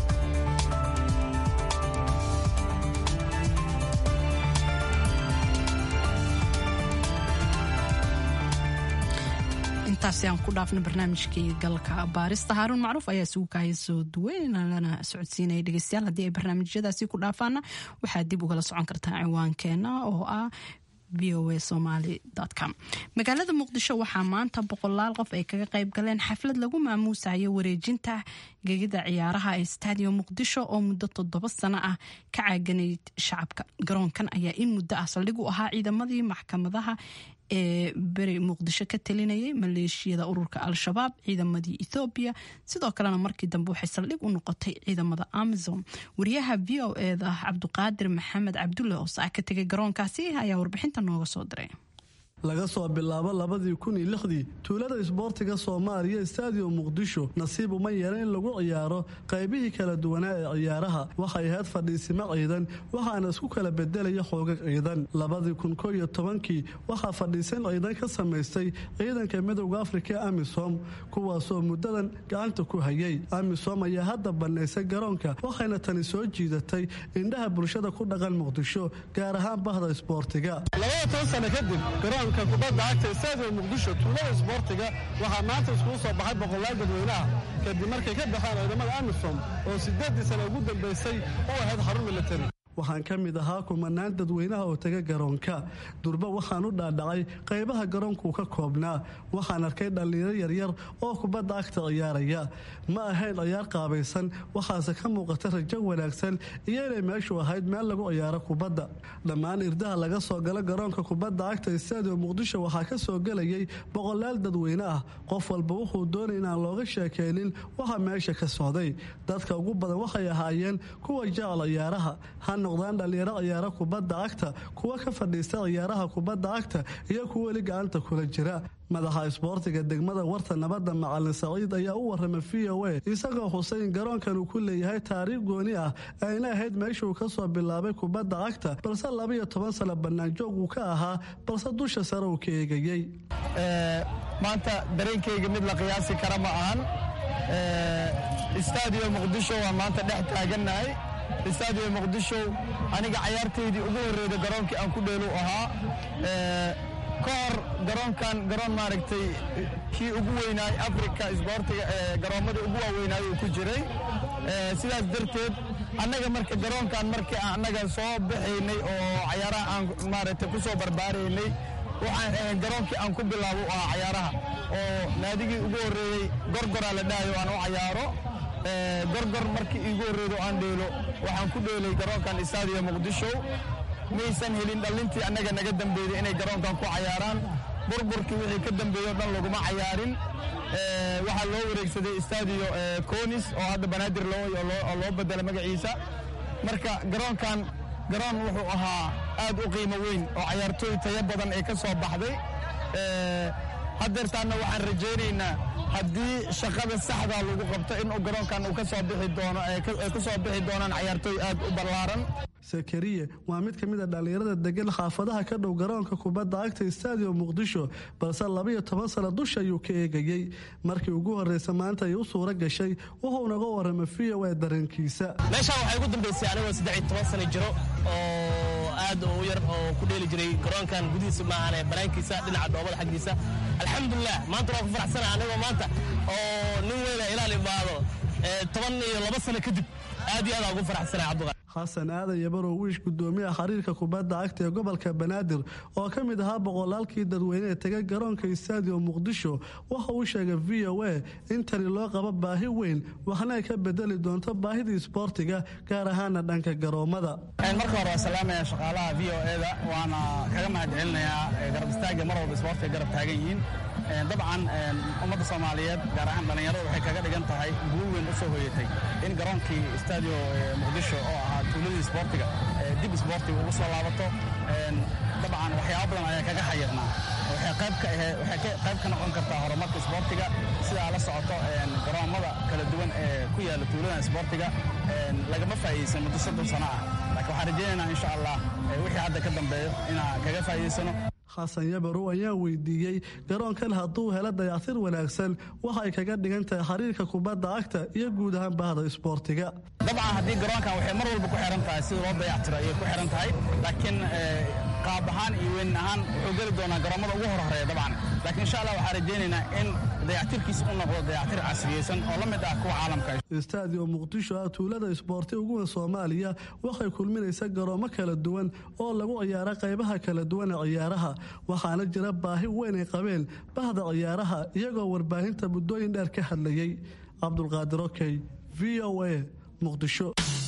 intaasi aan ku dhaafna barnaamijkii galka baarista haaruun macruuf ayaa isugu kaaya soo duweyn lana socodsiinaya dhegeystayaal haddii ay barnaamijyadaasi ku dhaafaana waxaad dib ugala socon kartaa ciwaankeena oo ah voa somaly com magaalada muqdisho waxaa maanta boqolaal qof ay kaga qayb galeen xaflad lagu maamuusayo wareejinta gegida ciyaaraha ee stadium muqdisho oo muddo toddoba sano ah ka caaganayd shacabka garoonkan ayaa in muddo ah saldhig u ahaa ciidamadii maxkamadaha ee beri muqdisho ka talinayay maleeshiyada ururka al-shabaab ciidamadii ethoobiya sidoo kalena markii dambe waxay saldhig u noqotay ciidamada amazon wariyaha v o eda cabduqaadir maxamed cabdulle oo saa ka tegay garoonkaasi ayaa warbixinta nooga soo diray laga soo bilaabo labadii kun iyo lixdii tuulada isboortiga soomaaliya stadium muqdisho nasiib uma yeelan in lagu ciyaaro qaybihii kala duwanaa ee ciyaaraha waxay ahayd fadhiisimo ciidan waxaana isku kala bedelaya xoogag ciidan labadii kun ko iyo tobankii waxaa fadhiisan ciidan ka samaystay ciidanka midowda afrika ee amisom kuwaasoo muddadan gacanta ku hayay amisom ayaa hadda bannaysay garoonka waxayna tani soo jiidatay indhaha bulshada ku dhaqan muqdisho gaar ahaan bahda isboortiga garoonka kubadda cagta stadium muqdisho tuulada isboortiga waxaa maanta iskugu soo baxay boqolaal dadweynaha kadib markay ka baxeen ciidamada amisom oo siddeeddii sana ugu dambaysay u ahayd xarun militari waxaan ka mid ahaa kumanaan dadweynaha oo taga garoonka durba waxaan u dhaadhacay qaybaha garoonkuu ka koobnaa waxaan arkay dhallinyaro yaryar oo kubadda agta ciyaaraya ma ahayn ciyaar qaabaysan waxaase ka muuqata rajo wanaagsan iyo inay meeshu ahayd meel lagu ciyaaro kubadda dhammaan irdaha laga soo galo garoonka kubadda agta stadium muqdisho waxaa ka soo gelayay boqolaal dadweyne ah qof walba wuxuu doonay inaan looga sheekaynin waxa meesha ka socday dadka ugu badan waxay ahaayeen kuwa jecel ciyaaraha noqdaan dhallinyaro ciyaaro kubadda cagta kuwa ka fadhiista ciyaaraha kubadda cagta iyo kuwa weli gacanta kula jira madaxa isboortiga degmada warta nabadda macalin saciid ayaa u warramay v o a isagoo xuseyn garoonkan uu ku leeyahay taariikh gooni ah ayna ahayd meeshuu ka soo bilaabay kubadda cagta balse labaiyo toban sano bannaanjoog uu ka ahaa balse dusha sare uu ka eegayey maanta dareenkayga mid la qiyaasi kara ma ahan stadium muqdisho waa maanta dhex taagannahay istaadiyo muqdisho aniga cayaartaydii ugu horreyda garoonkii aan ku dheelu ahaa ka hor garoonkan garoon maaragtay kii ugu weynaay africa isboortiga garoomadii ugu waaweynaay uu ku jiray sidaas darteed annaga marka garoonkan markii annaga soo baxaynay oo cayaaraha aan maaragtay ku soo barbaaraynay waxaan ahayn garoonkii aan ku bilaabo u ahaa cayaaraha oo naadigii ugu horreeyey gorgoraa la dhahayo aan u cayaaro gorgor markii iigu horreydo aan dheelo waxaan ku dheelay garoonkan istaadiyo muqdisho maysan helin dhallintii annaga naga dambeeyey inay garoonkan ku cayaaraan burburkii wixii ka dambeeyo dhan laguma cayaarin waxaa loo wareegsaday istaadiyo conis oo hadda banaadir oo loo bedela magaciisa marka garoonkan garoon wuxuu ahaa aad u qiimo weyn oo cayaartooy tayo badan ee ka soo baxday haddeertaanna waxaan rajaynaynaa haddii shaqada saxdaa lagu qabto inuu garoonkan uu ka soo bixi doono ay ku soo bixi doonaan cayaartooy aad u ballaaran sakariye waa mid ka mid a dhallinyarada degan xaafadaha ka dhow garoonka kubadda cagta istaadiyo muqdisho balse labaiyo toban sano dusha ayuu ka eegayey markii ugu horreysa maanta ay u suura gashay wuxuu naga warramay v o a dareenkiisa meeshaan waxay ugu dambaysay anigoo saddex iyo toban sano jiro oo aad u yar oo ku dheeli jiray garoonkan gudihiisa maahane banaankiisa dhinaca dhoobada xaggiisa alxamdulilah maanta waa ku faraxsana anigoo maanta oo nin weyna ilaal imaado toban iyo laba sano kadib aad iyo aad aan ugu faraxsana cabduqa xasan aadan yabarow wiish gudoomiyaha xiriirka kubadda cagta ee gobolka banaadir oo ka mid ahaa boqolaalkii dadweyne ee tegay garoonka istaadiyo muqdisho waxa uu sheegay v o a in tani loo qabo baahi weyn waxna ay ka bedeli doonto baahidii isboortiga gaar ahaana dhanka garoommada marka hore waa salaamaya shaqaalaha v o eda waana kaga mahad celinayaa garab istaaga mar walba isboortiga garab taagan yihiin dabcan ummadda soomaaliyeed gaar ahaan dhallinyarada waxay kaga dhigan tahay guul weyn u soo hoyatay in garoonkii istaadiyo muqdisho oo ahaa tuuladii isboortiga dib isboortiga ugu soo laabato dabcan waxyaaba badan ayaa kaga xayirnaa waxay qayb ka ahe waxay qayb ka noqon kartaa horumarka isboortiga sidaa la socoto garoommada kala duwan ee ku yaalla tuuladan isboortiga lagama faa'iidaysan muddo soddon sano ah laakiin waxaan rajaynaynaa insha allah wixii hadda ka dambeeyo inaan kaga faa'iidaysano xasan yabarow ayaa weydiiyey garoonkan hadduu helo dayactir wanaagsan waxa ay kaga dhigan tahay xiriirka kubadda cagta iyo guud ahaan bahda isboortiga dabcan haddii garoonkan waxay mar walba ku xiran tahay sida loo dayactiro ayay ku xiran tahay laakiin qaab ahaan iyo weyn ahaan wuxuu geli doonaa garoomada ugu horhoreeya dabcan laakiin insha allah waxaan rajaynaynaa in dayactirkiisa u noqdo dayactir casriyeysan oo la mid ah kuwa caalamka istaadiyo muqdisho ah tuulada isboorti ugu weyn soomaaliya waxay kulminaysa garoomo kala duwan oo lagu ciyaaro qaybaha kala duwan ee ciyaaraha waxaana jira baahi weyn ay qabeen bahda ciyaaraha iyagoo warbaahinta muddooyin dheer ka hadlayey cabdulqaadir okey v o a muqdisho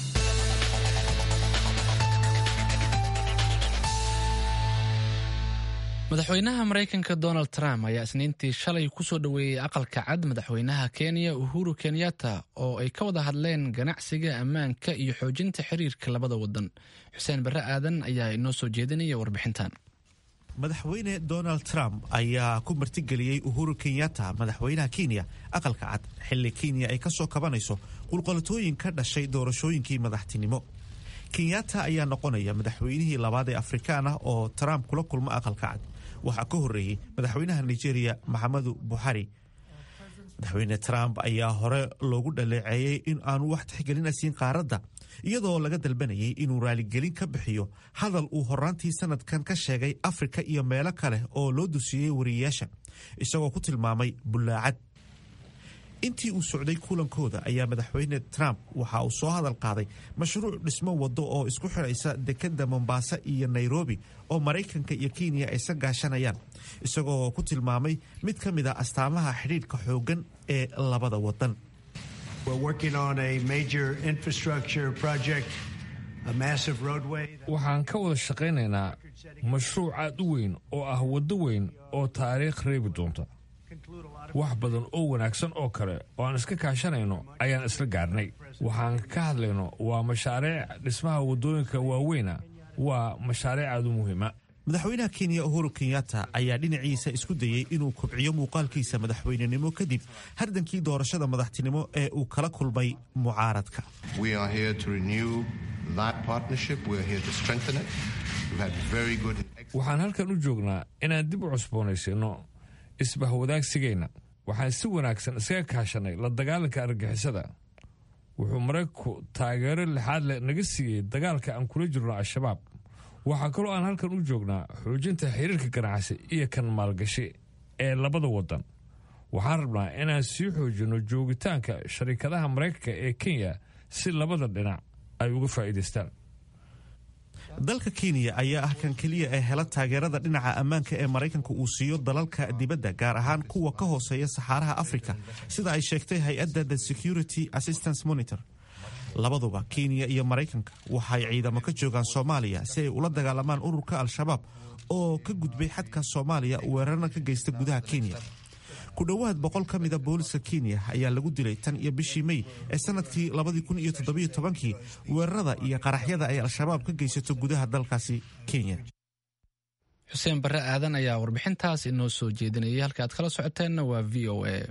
madaxweynaha maraykanka donald trump ayaa isniintii shalay kusoo dhoweeyey aqalka cad madaxweynaha kenya uhuru kenyatta oo ay ka wada hadleen ganacsiga ammaanka iyo xoojinta xiriirka labada wadan xuseen barre aadan ayaa inoo soo jeedinaya warbixintan madaxweyne donald trump ayaa ku martigeliyey uhuru kenyatta madaxweynaha kenya aqalka cad xilli kenya ay ka soo kabanayso qulqalatooyin ka dhashay doorashooyinkii madaxtinimo kenyatta ayaa noqonaya madaxweynihii labaad ee afrikaan ah oo trump kula kulma aqalka cad waxaa ka horreeyey madaxweynaha nigeria maxamadu buxari madaxweyne trump ayaa hore loogu dhaleeceeyey in aanu wax tixgelina siin qaaradda iyadoo laga dalbanayay inuu raaligelin ka bixiyo hadal uu horaantii sanadkan ka sheegay afrika iyo meelo kale oo loo dusiyey wariyeyaasha isagoo ku tilmaamay bullaacad intii uu socday kulankooda ayaa madaxweyne trump waxa uu soo hadal qaaday mashruuc dhismo wado oo isku xidhaysa dekadda mombasa iyo nairobi oo maraykanka iyo kenya ay sa gaashanayaan isagoo ku tilmaamay mid ka mid a astaamaha xidhiidhka xooggan ee labada wadan waxaan ka wada shaqaynaynaa mashruuc aad u weyn oo ah waddo weyn oo taariikh reebi doonta wax badan oo wanaagsan oo kale oo aan iska kaashanayno ayaan isla gaarnay waxaan ka hadlayno waa mashaariic dhismaha waddooyinka waaweyna waa mashaariic aad u muhiima madaxweynaha kenya uhuru kenyatta ayaa dhinaciisa isku dayey inuu kobciyo muuqaalkiisa madaxweynenimo kadib hardankii doorashada madaxtinimo ee uu kala kulmay mucaaradka waxaan halkan u joognaa inaan dib u cusboonaysiinno isbahwadaagsigeenna waxaan si wanaagsan iskaga kaashanay la dagaalanka argagixisada wuxuu maraykanku taageero lixaad leh naga siiyey dagaalka aan kula jirno al-shabaab waxaa kaloo aan halkan u joognaa xoojinta xiriirka ganacsi iyo kan maalgashi ee labada waddan waxaan rabnaa inaan sii xoojinno joogitaanka sharikadaha maraykanka ee kenya si labada dhinac ay uga faa'iidaystaan dalka kenya ayaa ah kan keliya ee hela taageerada dhinaca ammaanka ee maraykanka uu siiyo dalalka dibadda gaar ahaan kuwa ka hooseeya saxaaraha afrika sida ay sheegtay hay-adda the security assistance monitor labaduba kenya iyo maraykanka waxay ciidamo ka joogaan soomaaliya si ay ula dagaalamaan ururka al-shabaab oo ka gudbay xadka soomaaliya weerarna ka geysta gudaha kenya ku dhowaad boqol ka mida booliska kenya ayaa lagu dilay tan iyo bishii mey ee sanadkii kii weerarada iyo qaraxyada ay al-shabaab ka geysato gudaha dalkaasi kenya xuseen barre aadan ayaa warbixintaas inoo soo jeedinayay halka aad kala socoteenna waa v o a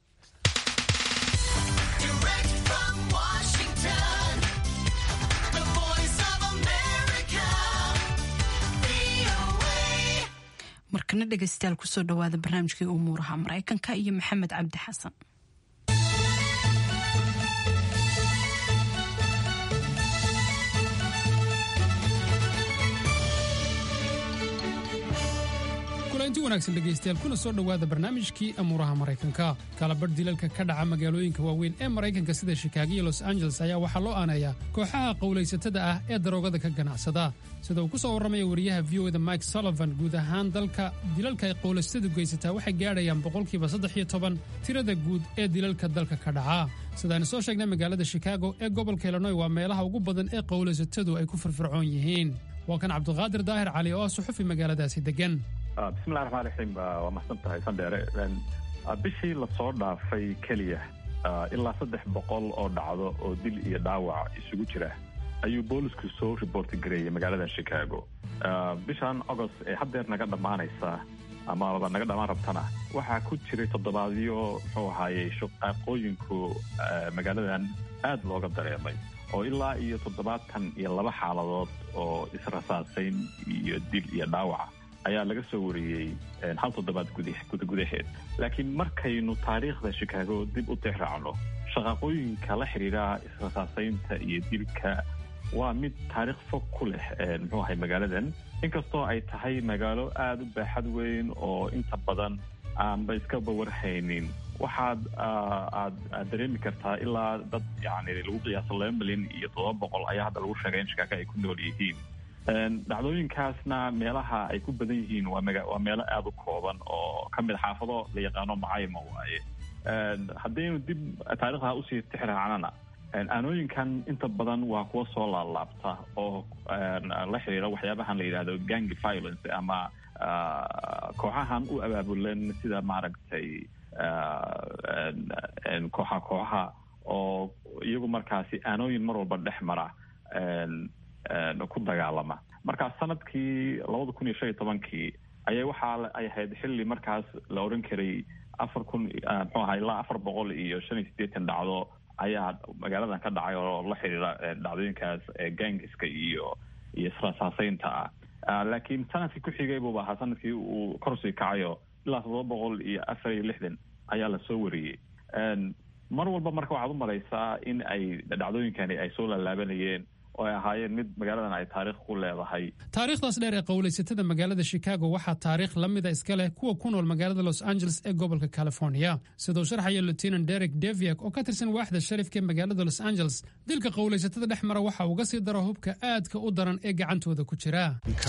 markana dhegaystayaal kusoo dhawaada barnaamijkii umuuraha maraykanka iyo maxamed cabdi xasan kulanti wanaagsan dhegaystayaal kuna soo dhowaada barnaamijkii amuuraha maraykanka kalabadh dilalka ka dhaca magaalooyinka waaweyn ee maraykanka sida shikaago iyo los angeles ayaa waxaa loo aaneeyaa kooxaha qowlaysatada ah ee daroogada ka ganacsada sida uu ku soo warramaya wariyaha v o da mike sullivan guud ahaan dalka dilalka ay qowlaysatadu geysataa waxay gaadhayaan boqolkiiba saddex iyo toban tirada guud ee dilalka dalka ka dhaca sidaaynu soo sheegnay magaalada shikaago ee gobolka illinoy waa meelaha ugu badan ee qowlaysatadu ay ku firfircoon yihiin waa kan cabdiqaadir daahir cali oo ah suxufi magaaladaasi degan bismillahi raxmaan raxiim waa mahadsan tahay sandheere bishii lasoo dhaafay keliya ilaa saddex boqol oo dhacdo oo dil iyo dhaawac isugu jira ayuu boolisku soo riboorti gareeyay magaalada chicago bishan agost ee haddeer naga dhammaanaysa amaba naga dhammaan rabtana waxaa ku jiray toddobaadyo muxuu ahaayey shaqaaqooyinku magaaladan aad looga dareemay oo ilaa iyo toddobaatan iyo laba xaaladood oo israsaasayn iyo dil iyo dhaawaca ayaa laga soo wariyey hal toddobaad gudaheed laakiin markaynu taariikhda shikaago dib u tixraacno shaqaaqooyinka la xidhiidha israsaasaynta iyo dilka waa mid taariikh fog ku leh muxuu ahay magaaladan inkastoo ay tahay magaalo aada u baaxad weyn oo inta badan aanba iskaba warhaynin waxaad aad aad dareemi kartaa ilaa dad yani lagu qiyaaso laba milyan iyo toddoba boqol ayaa hadda lagu sheegay in shikaago ay ku nool yihiin dhacdooyinkaasna meelaha ay ku badan yihiin waa waa meelo aada u kooban oo ka mid xaafado la yaqaano macayma waaye haddaynu dib taarikhda usii tixraacnana aanooyinkan inta badan waa kuwa soo laalaabta oo la xiriira waxyaabahan la yidhahdo gang violence ama kooxahan u abaabulan sida maaragtay kooxa kooxaha oo iyagu markaasi aanooyin mar walba dhex mara ku dagaalama marka sanadkii labada kun iyo shan iyo tobankii ayay waxaa ay ahayd xilli markaas la oran karay afar kun muxuu ahaa ilaa afar boqol iyo shan iyo siddeetan dhacdo ayaa magaaladan ka dhacay oo la xiriira dhacdooyinkaas gangiska iyo iyo israsaasaynta ah laakiin sanadkii ku xigay buuba ahaa sanadkii uu korsii kacayo ilaa toddoba boqol iyo afar iyo lixdan ayaa lasoo wariyey mar walba marka waxaad u malaysaa in ay dhacdooyinkani ay soo laalaabanayeen oo ay ahaayeen mid magaaladan ay taariikh ku leedahay taariikhdaas dheer ee qowlaysatada magaalada chicago waxaa taariikh la mida iska leh kuwa ku nool magaalada los angeles ee gobolka california siduu sharxaya lieutenant derek deviak oo ka tirsan waaxda sharifka ee magaalada los angeles dilka qowlaysatada dhex mara waxa uga sii daro hubka aadka u daran ee gacantooda ku jira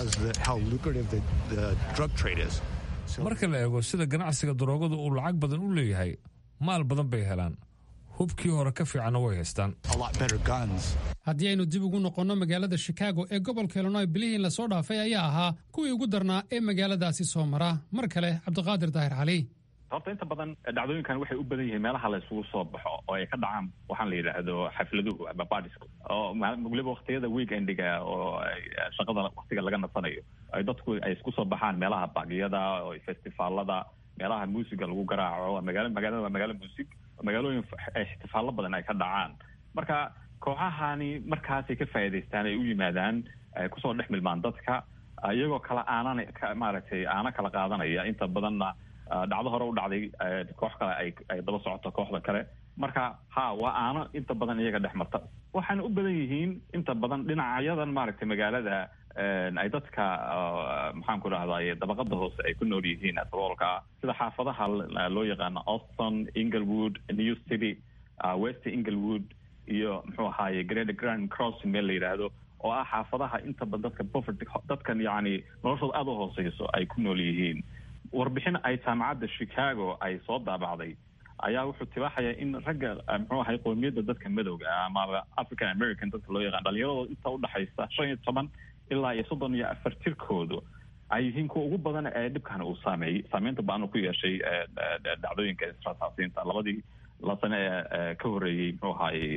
marka la eego sida ganacsiga daroogadu uu lacag badan u leeyahay maal badan bay helaan hubkii hore ka fiicanna way haystaan haddii aynu dib ugu noqonno magaalada chicago ee gobolka illinoy bilihii lasoo dhaafay ayaa ahaa kuwii ugu darnaa ee magaaladaasi soo mara mar kale cabdiqaadir daahir cali horta inta badan dhacdooyinkan waxay u badan yihiin meelaha la isugu soo baxo oo ay ka dhacaan waxaan la yidhaahdo xafladuhu ama badisku oo weliba waktiyada weekendiga oo shaqada waktiga laga nasanayo ay dadku ay isku soo baxaan meelaha baqyada oo festivaalada meelaha muusiga lagu garaaco magaala magaalada waa magaalo muusig magaalooyin ixtifaallo badan ay ka dhacaan marka kooxahani markaasay ka faa'iidaystaan ay u yimaadaan kusoo dhex milmaan dadka iyagoo kala aanan maaragtay aana kala qaadanaya inta badanna dhacdo hore u dhacday koox kale ay ay daba socoto kooxda kale marka ha waa aano inta badan iyaga dhex marta waxaana u badan yihiin inta badan dhinacyadan maaragtay magaalada ay dadka maxaan ku dhahday dabaqada hoose ay ku nool yihiin saboolka sida xaafadaha loo yaqaano auston inglewood new city west inglewood iyo muxuu ahaaye great grand crossing meel la yidhaahdo oo ah xaafadaha inta badan dadka poverty dadkan yacni noloshooda aada u hooseyso ay ku nool yihiin warbixin ay jaamacadda chicago ay soo daabacday ayaa wuxuu tibaaxayaa in ragga muxuu ahay qoomiyadda dadka madowga ah amaba african american dadka loo yaqaan dhalinyaradooda inta udhexaysa shan iyo toban ilaa iyo soddon iyo afar tirkoodu ay yihiin kuwa ugu badan ee dhibkan uu saameeyey saameynta ba-an ku yeeshay dhacdooyinka israsaasiinta labadii la sane ee ka horreeyey muxuu ahaayey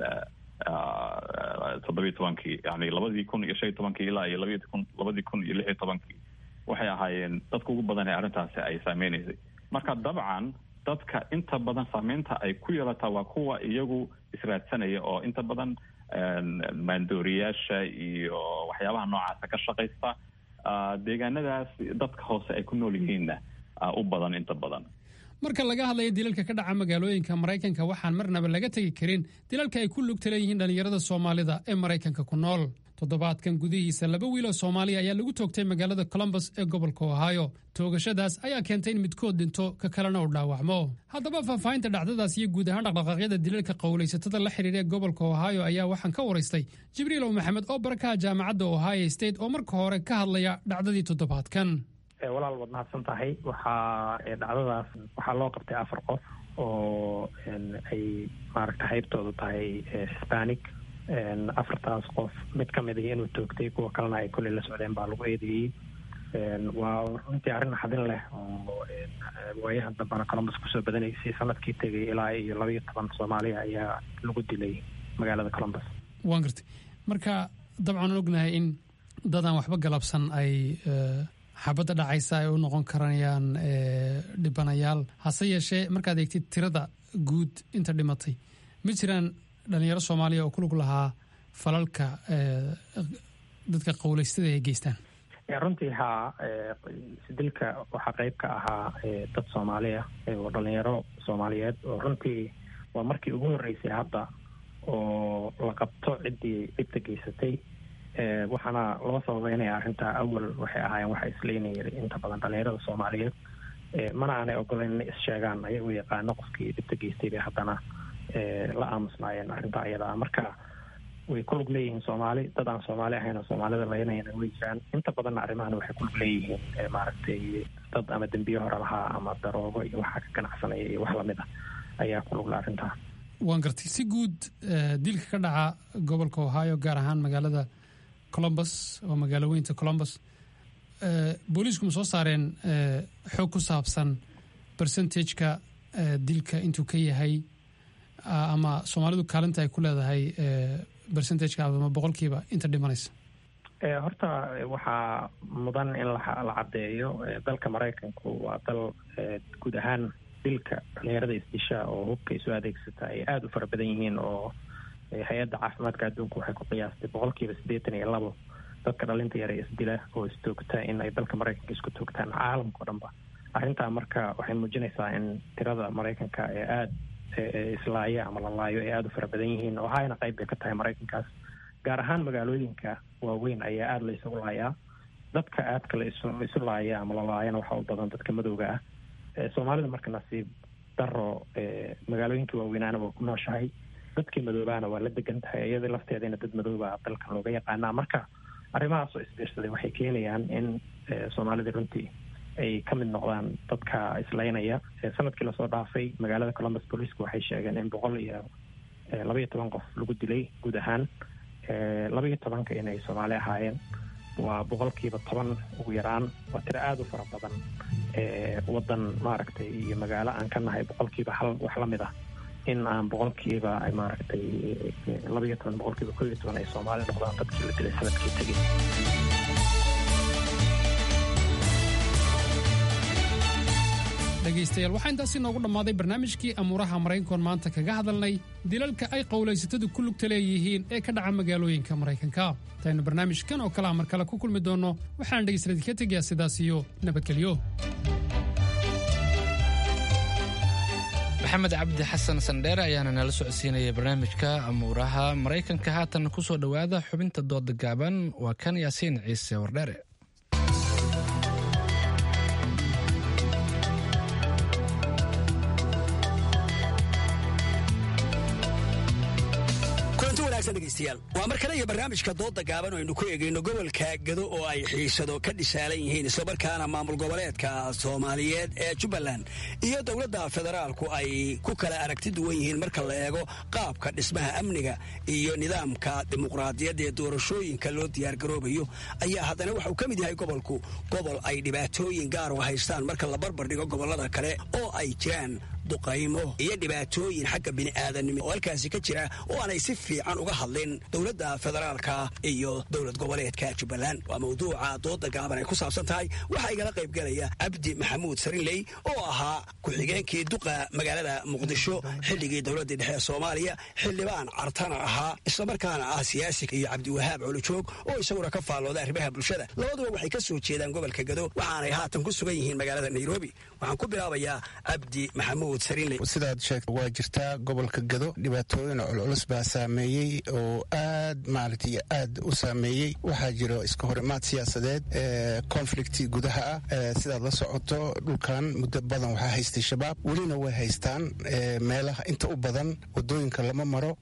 toddobiyi tobankii yani labadii kun iyo shan iyo tobankii ilaa iyo labadi kun labadii kun iyo lix iyo tobankii waxay ahaayeen dadka ugu badan ee arrintaasi ay saameynaysay marka dabcan dadka inta badan saameynta ay ku yeelataa waa kuwa iyagu israadsanaya oo inta badan maandooriyaasha iyo waxyaabaha noocaasa ka shaqaysta deegaanadaas dadka hoose ay ku nool yihiinna u badan inta badan marka laga hadlayo dilalka ka dhaca magaalooyinka maraykanka waxaan marnaba laga tegi karin dilalka ay ku lugta leeyihiin dhallinyarada soomaalida ee maraykanka ku nool toddobaadkan gudihiisa laba wiiloo soomaaliya ayaa lagu toogtay magaalada colombus ee gobolka ohio toogashadaas ayaa keentay in midkood dhinto ka kalena uu dhaawacmo haddaba faahfaahinta dhacdadaas iyo guud ahaan dhaqdhaqaaqyada dilalka qowlaysatada la xidhiira ee gobolka ohio ayaa waxaan ka waraystay jibriilow maxamed oo barakaha jaamacadda ohio state oo marka hore ka hadlaya dhacdadii toddobaadkan walaal waad mahadsan tahay waxaa dhacdadaas waxaa loo qabtay afar qof oo ay maaragta haybtoodu tahay hispanic afartaas qof mid ka mid ah inuu toogtay kuwa kalena ay kolley la socdeen baa lagu eedeeyey waa runtii arrin naxdin leh oo waayahan dambana colombus kusoo badanaysay sanadkii tegay ilaa iyo laba iyo toban soomaaliya ayaa lagu dilay magaalada colombus waan gartay marka dabcan ognahay in dadaan waxba galabsan ay xabadda dhacaysa ay u noqon karayaan dhibanayaal hase yeeshee markaad eegtid tirada guud inta dhimatay ma jiraan dhalinyaro soomaaliya oo ku lug lahaa falalka dadka qowleystada ay geystaan runtii haa dilka waxaa qeyb ka ahaa dad soomaaliya oo dhalinyaro soomaaliyeed oo runtii waa markii ugu horreysay hadda oo la qabto ciddii dhibta geysatay waxaana loo sababeynaya arrintaa awal waxay ahaayeen waxa isleynayay inta badan dhalinyarada soomaaliyeed mana aanay ogoleyn inay is-sheegaan ayagu yaqaano qofkii dhibta geystay bay haddana la aamusnaayeen arrintaa iyada ah marka way ku lug leeyihiin soomaali dad aan soomaali ahayn oo soomaalida laynayana way jiraan inta badanna arrimahan waxay ku lug leeyihiin maaragtay dad ama dembiye hore lahaa ama daroogo iyo waxaa ka ganacsanaya iyo wax lamid ah ayaa ku lugla arrintaa waan gartay si guud dilka ka dhaca gobolka ohio gaar ahaan magaalada colombus oo magaalo weynta colombus booliisku ma soo saareen xoog ku saabsan percentageka dilka intuu ka yahay ama soomaalidu kaalinta ay ku leedahay percentageka ama boqolkiiba inta dhimanaysa horta waxaa mudan in la caddeeyo dalka maraykanku waa dal guud ahaan dilka dhalinyarada isdisha oo hubka isu adeegsata ay aada u fara badan yihiin oo hay-adda caafimaadka adduunka waxay ku qiyaastay boqolkiiba siddeetan iyo labo dadka dhalinta yare isdila oo istoogta in ay dalka maraykanka isku toogtaan caalamka o dhanba arrintaa marka waxay muujinaysaa in tirada maraykanka ee aada islaaya ama la laayo ay aada u fara badan yihiin oo hayna qayb bay ka tahay maraykankaas gaar ahaan magaalooyinka waaweyn ayaa aada la isugu laayaa dadka aadka la isu isu laaya ama la laayana waxaa u badan dadka madowga ah soomaalida marka nasiib daro magaalooyinkii waaweynaana waa ku nooshahay dadkii madoobaana waa la degan tahay iyadii lafteedana dad madooba dalkan looga yaqaanaa marka arrimahaas oo isbiirsaday waxay keenayaan in soomaalida runtii ay ka mid noqdaan dadka islaynaya sanadkii lasoo dhaafay magaalada columbus booliisku waxay sheegeen in boqol iyo labaiyo toban qof lagu dilay guud ahaan labaiyo tobanka inay soomaali ahaayeen waa boqolkiiba toban ugu yaraan waa tiro aada u fara badan waddan maaragtay iyo magaalo aan ka nahay boqolkiiba hal wax la mid ah in aan boqolkiiba maaragtay labaiyo toban boqolkiiba koo iyo toban ay soomaali noqdaan dadkii la dilay sanadkii tegay dhegaystayaal waxaa intaasi noogu dhammaaday barnaamijkii amuuraha maraykankoon maanta kaga hadalnay dilalka ay qowlaysatadu ku lugta leeyihiin ee ka dhaca magaalooyinka maraykanka intaynu barnaamijkan oo kalea mar kale ku kulmi doonno waxaan dhegaystayaal ka tegayaa sidaas iyo nabadgelyo maxamed cabdi xasan sandheere ayaana nala socodsiinaya barnaamijka amuuraha maraykanka haatan kusoo dhowaada xubinta dooda gaaban waa kan yaasiin ciise wardheere waa mar kale iyo barnaamijka dooda gaaban oo aynu ku eegayno gobolka gado oo ay xiisado ka dhisaalan yihiin islamarkaana maamul goboleedka soomaaliyeed ee jubbaland iyo dowladda federaalku ay ku kala aragti duwan yihiin marka la eego qaabka dhismaha amniga iyo nidaamka dimuqraadiyadda ee doorashooyinka loo diyaargaroobayo ayaa haddana waxauu ka mid yahay gobolku gobol ay dhibaatooyin gaar u haystaan marka la barbar dhigo gobollada kale oo ay jiraan duqaymo iyo dhibaatooyin xagga bini'aadanimo oo halkaasi ka jira oo aanay si fiican uga hadlin dowladda federaalka iyo dowlad goboleedka jubbaland waa mawduuca dooda gaaban ay ku saabsan tahay waxaa igala qaybgelaya cabdi maxamuud sarinley oo ahaa ku-xigeenkii duqa magaalada muqdisho xilligii dowladdii dhexe ee soomaaliya xildhibaan cartana ahaa islamarkaana ah siyaasi iyo cabdiwahaab colojoog oo isaguna ka faallooda arrimaha bulshada labaduba waxay ka soo jeedaan gobolka gado waxaanay haatan ku sugan yihiin magaalada nairobi waxaan ku bilaabayaa cabdi maxamuud sidaad sheegta waa jirtaa gobolka gado dhibaatooyin culculus baa saameeyey oo aad maaragtay aad u saameeyey waxaa jiro iska hor imaad siyaasadeed conflicti gudaha ah sidaad la socoto dhulkan muddo badan waxaa haystay shabaab welina way haystaan meelaha inta u badan wadooyinka lama maro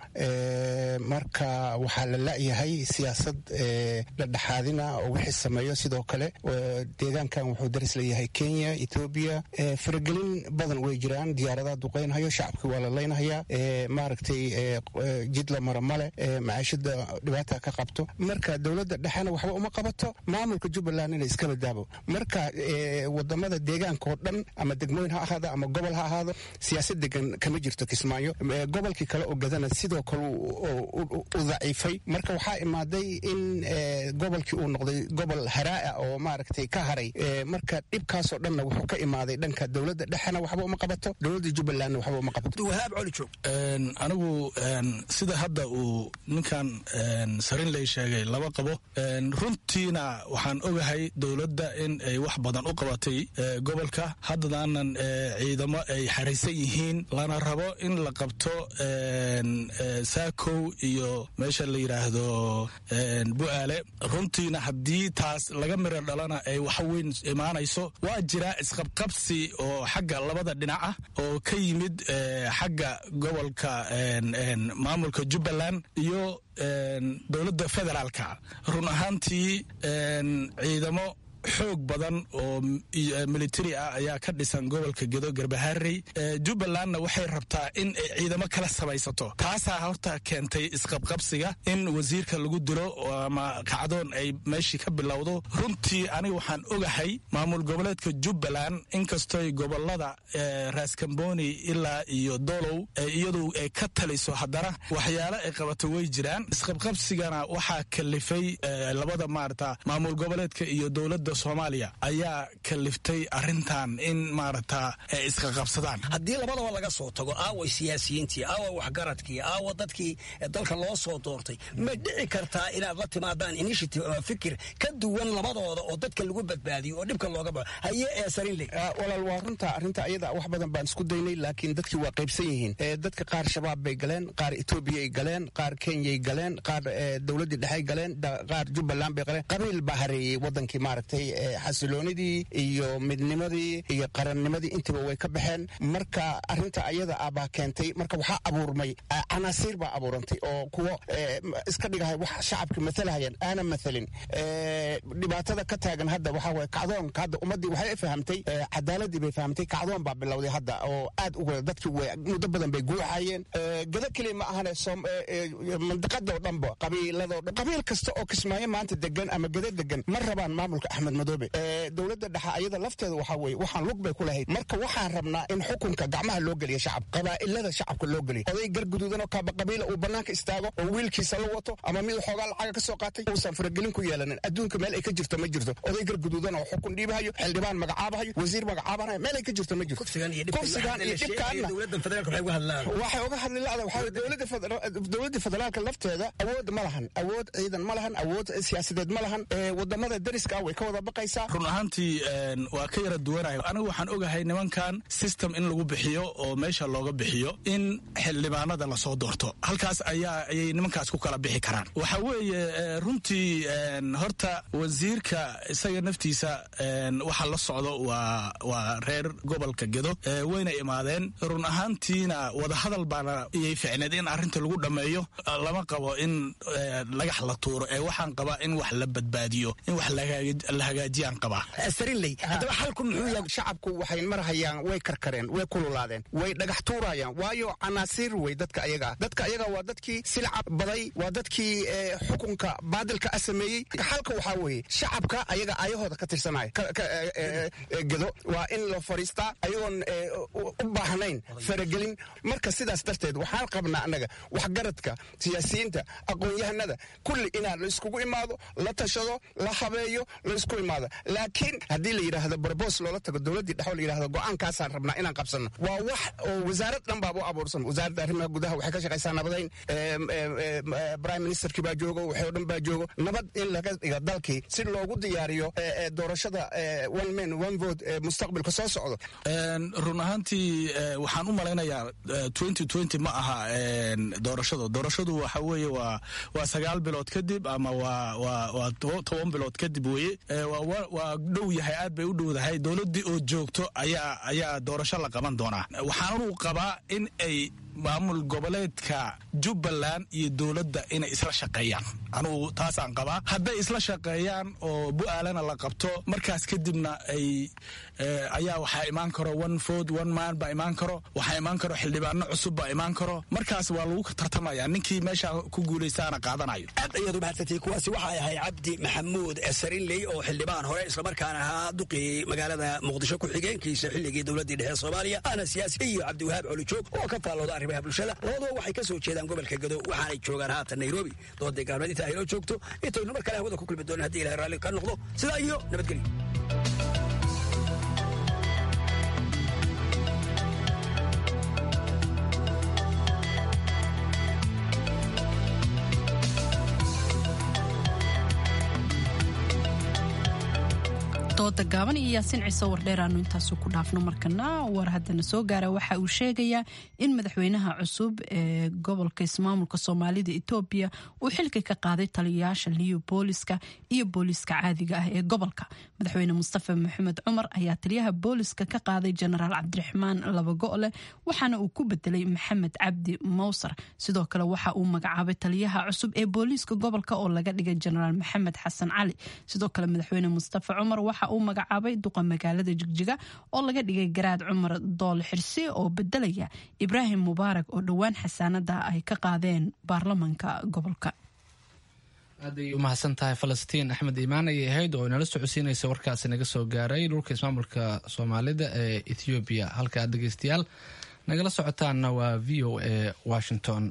marka waxaa la la'yahay siyaasad la dhexaadina oo wixii sameeyo sidoo kale deegaankan wuxuu daris leeyahay kenya etoobiya faragelin badan way jiraan diyaaradaha duqaynhayo shacabkii waa la laynhayaa maaragtay jid la mara male macaashada dhibaata ka qabto marka dowladda dhexena waxba uma qabato maamulka jubbaland inay iskala daabo marka wadamada deegaanka oo dhan ama degmooyin ha ahaado ama gobol ha ahaado siyaasad degan kama jirto kismaayo gobolkii kale oo gadana sidoo kale u daciifay marka waxaa imaaday in gobolkii uu noqday gobol haraaa oo maaragtay ka haray marka dhibkaasoo dhanna wuxuu ka imaaday dhanka dowladda dhexena waxba uma qabato dowladda jubbalandna waxba uma qabato wahaab colijoog anigu sida hadda uu ninkan sarinley sheegay laba qabo runtiina waxaan ogahay dowladda in ay wax badan u qabatay gobolka haddadaanan ciidamo ay xaraysan yihiin lana rabo in la qabto saakow iyo meesha la yidhaahdo bu'aale runtiina haddii taas laga miro dhalana ay waxweyn imaanayso waa jiraa isqabqabsi oo xagga labada dhinac ah oo ka yimid xagga gobolka maamulka jubbaland iyo dowladda federaalka run ahaantii ciidamo xoog badan oo militari ah ayaa ka dhisan gobolka gedo garbaharey jubbalandna waxay rabtaa in ay ciidamo kala samaysato taasaa horta keentay isqabqabsiga in wasiirka lagu dilo ama kacdoon ay meeshii ka bilowdo runtii aniga waxaan ogahay maamul goboleedka jubbaland inkastoy gobolada raaskamboni ilaa iyo dolow iyadu ay ka taliso haddana waxyaale ay qabato way jiraan isqabqabsigana waxaa kalifay labada maarata maamul goboleedka iyo dowladda soomaaliya ayaa kaliftay arintan in maarata ay iska qabsadaan haddii labadaba laga soo tago aawa siyaasiyiintii aawa waxgaradkii aawa dadkii dalka loo soo doortay ma dhici kartaa inaad la timaadaan initiative ama fikir ka duwan labadooda oo dadka lagu badbaadiyo oo dhibka looga baxo haye ee sarinle walaal waa runta arrinta ayada wax badan baan isku daynay laakiin dadkii waa qaybsan yihiin dadka qaar shabaab bay galeen qaar etoobiyay galeen qaar kenyay galeen qaar dowladdii dhexey galeen qaar jubbaland bay galeen qabiil baa hareeyey wadankii maaragtay xasiloonidii iyo midnimadii iyo qarannimadii intiba way ka baxeen marka arinta ayada ah baa keentay marka waxaa abuurmay canaasiir baa abuurantay oo kuwo iska dhigahay wax shacabka matalahayaan aanan mathalin dhibaatada ka taagan hadda waxaa waye kacdoonka hadda ummaddii waxay fahamtay cadaaladii bay fahamtay kacdoon baa bilowday hadda oo aad u dadkii way muddo badan bay guuxayeen gada keliya ma ahane mandiqada oo dhanba qabiiladoo dhan qabiil kasta oo kismaayo maanta degan ama gada degan ma rabaan maamulka axmed madoobe dowladda dhexe ayada lafteeda waxaa weye waxaan lug bay ku lahayd marka waxaan rabnaa in xukunka gacmaha loo geliya shacab qabaa'ilada shacabka loo geliya oday garguduudan oo kaaba qabiila uu banaanka istaago oo wiilkiisa la wato ama mid xoogaa lacaga ka soo qaatay uusan faragelin ku yeelanin adduunka meel ay ka jirto ma jirto oday garguduudan oo xukun dhiibahayo xildhibaan magacaabahayo wasiir magacaabanayo meel ay ka jirto ma jirto kursigan iyo dhibkaanna waxay uga hadli lada waxaa dowladda federaalka lafteeda awood ma lahan awood ciidan ma lahan awood siyaasadeed ma lahan wadamada dariska ah way ka wada baqaysaa run ahaantii waa ka yara duwanayo anigu waxaan ogahay nimankan system in lagu bixiyo oo meesha looga bixiyo in xildhibaanada lasoo doorto halkaas ayaa ayay nimankaas ku kala bixi karaan waxa weeye runtii horta wasiirka isaga naftiisa waxa la socdo waa waa reer gobolka gedo wayna imaadeen run ahaantiina wadahadal baana iyay ficneed in arrinta lagu dhammeeyo lama qabo in lagax la tuuro ee waxaan qabaa in wax la badbaadiyo in wax la hagaajiyaan qabaa sarinley haddaba xalku muxuu yahay shacabku waxay marhayaan way karkareen way kululaadeen way dhagax tuurayaan waayo canaasiir wey dadka ayaga ah dadka ayaga waa dadkii silca baday waa dadkii xukunka baadilka a sameeyey xalka waxaa weeye shacabka ayaga ayahooda ka tirsanaya gedo waa in la fadhiistaa ayagoon u baahnayn faragelin marka sidaas darteed waxaan qabnaa annaga waxgaradka siyaasiyiinta aqoon-yahanada kulli inaa la iskugu imaado la tashado la habeeyo la isku imaado laakiin haddii la yidhaahdo barbos loola tago dowladdii dhexo la yidhahdo go-aankaasaan rabnaa inaan qabsanno waa wax oo wasaarad dhan baaba u abuursan wasaaradda arrimaha gudaha waxay ka shaqaysaa nabadayn prime ministerkii baa joogo waxay o dhan baa joogo nabad in laga dhiga dalkii si loogu diyaariyo doorashada one man one vote ee mustaqbalka soo socdo run ahaantii waxaan u malaynayaa ma aha doorashadu doorashadu waxa weeye waa waa sagaal bilood kadib ama waa waa waa toban bilood kadib weye waa dhow yahay aad bay u dhowdahay dowladdii oo joogto ayaa ayaa doorasho la qaban doonaa waxaanu qabaa in ay maamul goboleedka jubbaland iyo dowladda inay isla shaqeeyaan anugu taasaan qabaa hadday isla shaqeeyaan oo bu-aalana la qabto markaas kadibna ay ayaa waxaa imaan karo one food one man baa imaan karo waxaa imaan karo xildhibaano cusub baa imaan karo markaas waa lagu tartamaya ninkii meesha ku guulaystaana qaadanayo aad ayaad u mahadsantay kuwaasi waxay ahay cabdi maxamuud sarinley oo xildhibaan hore islamarkaana ahaa duqii magaalada muqdisho ku-xigeenkiisa xilligii dowladdii dhexe soomaaliya ahna siyaasi iyo cabdiwahaab colijoog oo ka faallooda arrimaha bulshada labaduba waxay ka soo jeedaan gobolka gado waxaanay joogaan haatan nairobi dooday gaalmeed inta aynoo joogto intaynu mar kale hawada ku kulmi doonan hadii ilahay raalli ka noqdo sidaa iyo nabadgelyo dooda gaaban iyo yaasiin ciise wardheer aanu intaasu ku dhaafno markana war haddana soo gaara waxa uu sheegayaa in madaxweynaha cusub ee gobolka ismaamulka soomaalida etoobiya uu xilka ka qaaday taliyayaasha liyo booliska iyo booliska caadiga ah ee gobolka madaxweyne mustafa maxamed cumar ayaa taliyaha booliska ka qaaday jenaraal cabdiraxmaan labago'le waxaana uu ku bedelay maxamed cabdi mowsar sidoo kale waxa uu magacaabay taliyaha cusub ee booliiska gobolka oo laga dhigay jenaraal maxamed xasan cali sidoo kale madaxweyne mustafa cumar waxa uu magacaabay duqa magaalada jigjiga oo laga dhigay garaad cumar dool xirsi oo bedelaya ibraahim mubaarak oo dhowaan xasaanada ay ka qaadeen baarlamanka gobolka aaday u mahadsan tahay falastiin axmed iimaan ayay ahayd oo inala socodsiinaysa warkaasi naga soo gaaray dhulka ismaamulka soomaalida ee ethoobiya halka aad dhegeystayaal nagala socotaanna waa v o a washington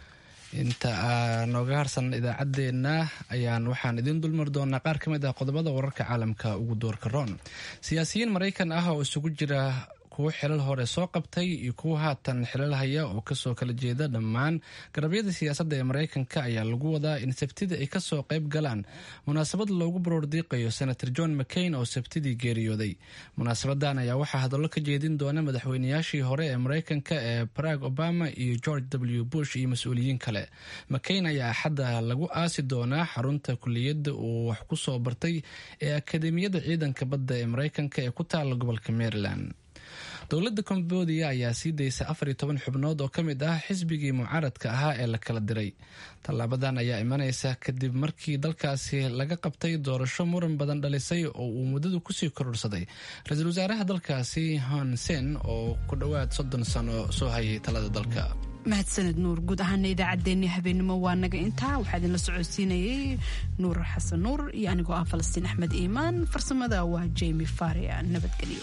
inta nooga harsan idaacaddeenna ayaan waxaan idiin dulmar doonaa qaar ka mid ah qodobada wararka caalamka ugu doorka roon siyaasiyiin maraykan ah oo isugu jira kuwo xilal hore soo qabtay iyo kuwa haatan xilal haya oo kasoo kala jeeda dhammaan garabyada siyaasadda ee maraykanka ayaa lagu wadaa in sabtida ay kasoo qayb galaan munaasabad loogu baroordiiqayo senator john mccain oo sabtidii geeriyooday munaasabadan ayaa waxaa hadallo ka jeedin doona madaxweynayaashii hore ee maraykanka ee barack obama iyo george w bush iyo mas-uuliyiin kale mccain ayaa axadda lagu aasi doonaa xarunta kuliyadda uu wax ku soo bartay ee akademiyada ciidanka badda ee maraykanka ee ku taala gobolka maryland dowladda cambodia ayaa sii daysa afar iyo toban xubnood oo ka mid ah xisbigii mucaaradka ahaa ee la kala diray tallaabadan ayaa imanaysa kadib markii dalkaasi laga qabtay doorasho muran badan dhalisay oo uu muddadu kusii kororsaday ra-iisul wasaaraha dalkaasi hon sen oo ku dhowaad soddon sano soo hayay talada dalka mahadsaned nuur guud ahaana idaacaddeenii habeenimo waa naga intaa waxaa idinla socodsiinayay nuur xasan nuur iyo anigoo ah falastiin axmed iimaan farsamada waa jemi faria nabadgelyo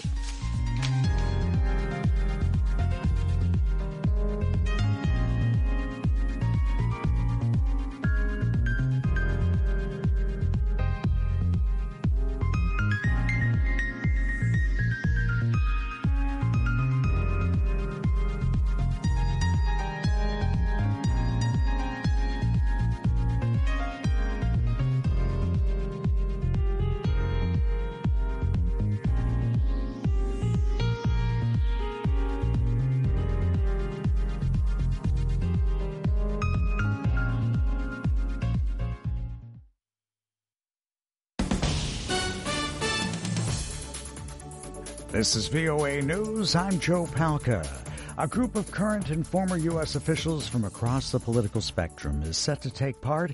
This is VOA News. I'm Joe Palca. A group of current and former U.S. officials from across the political spectrum is set to take part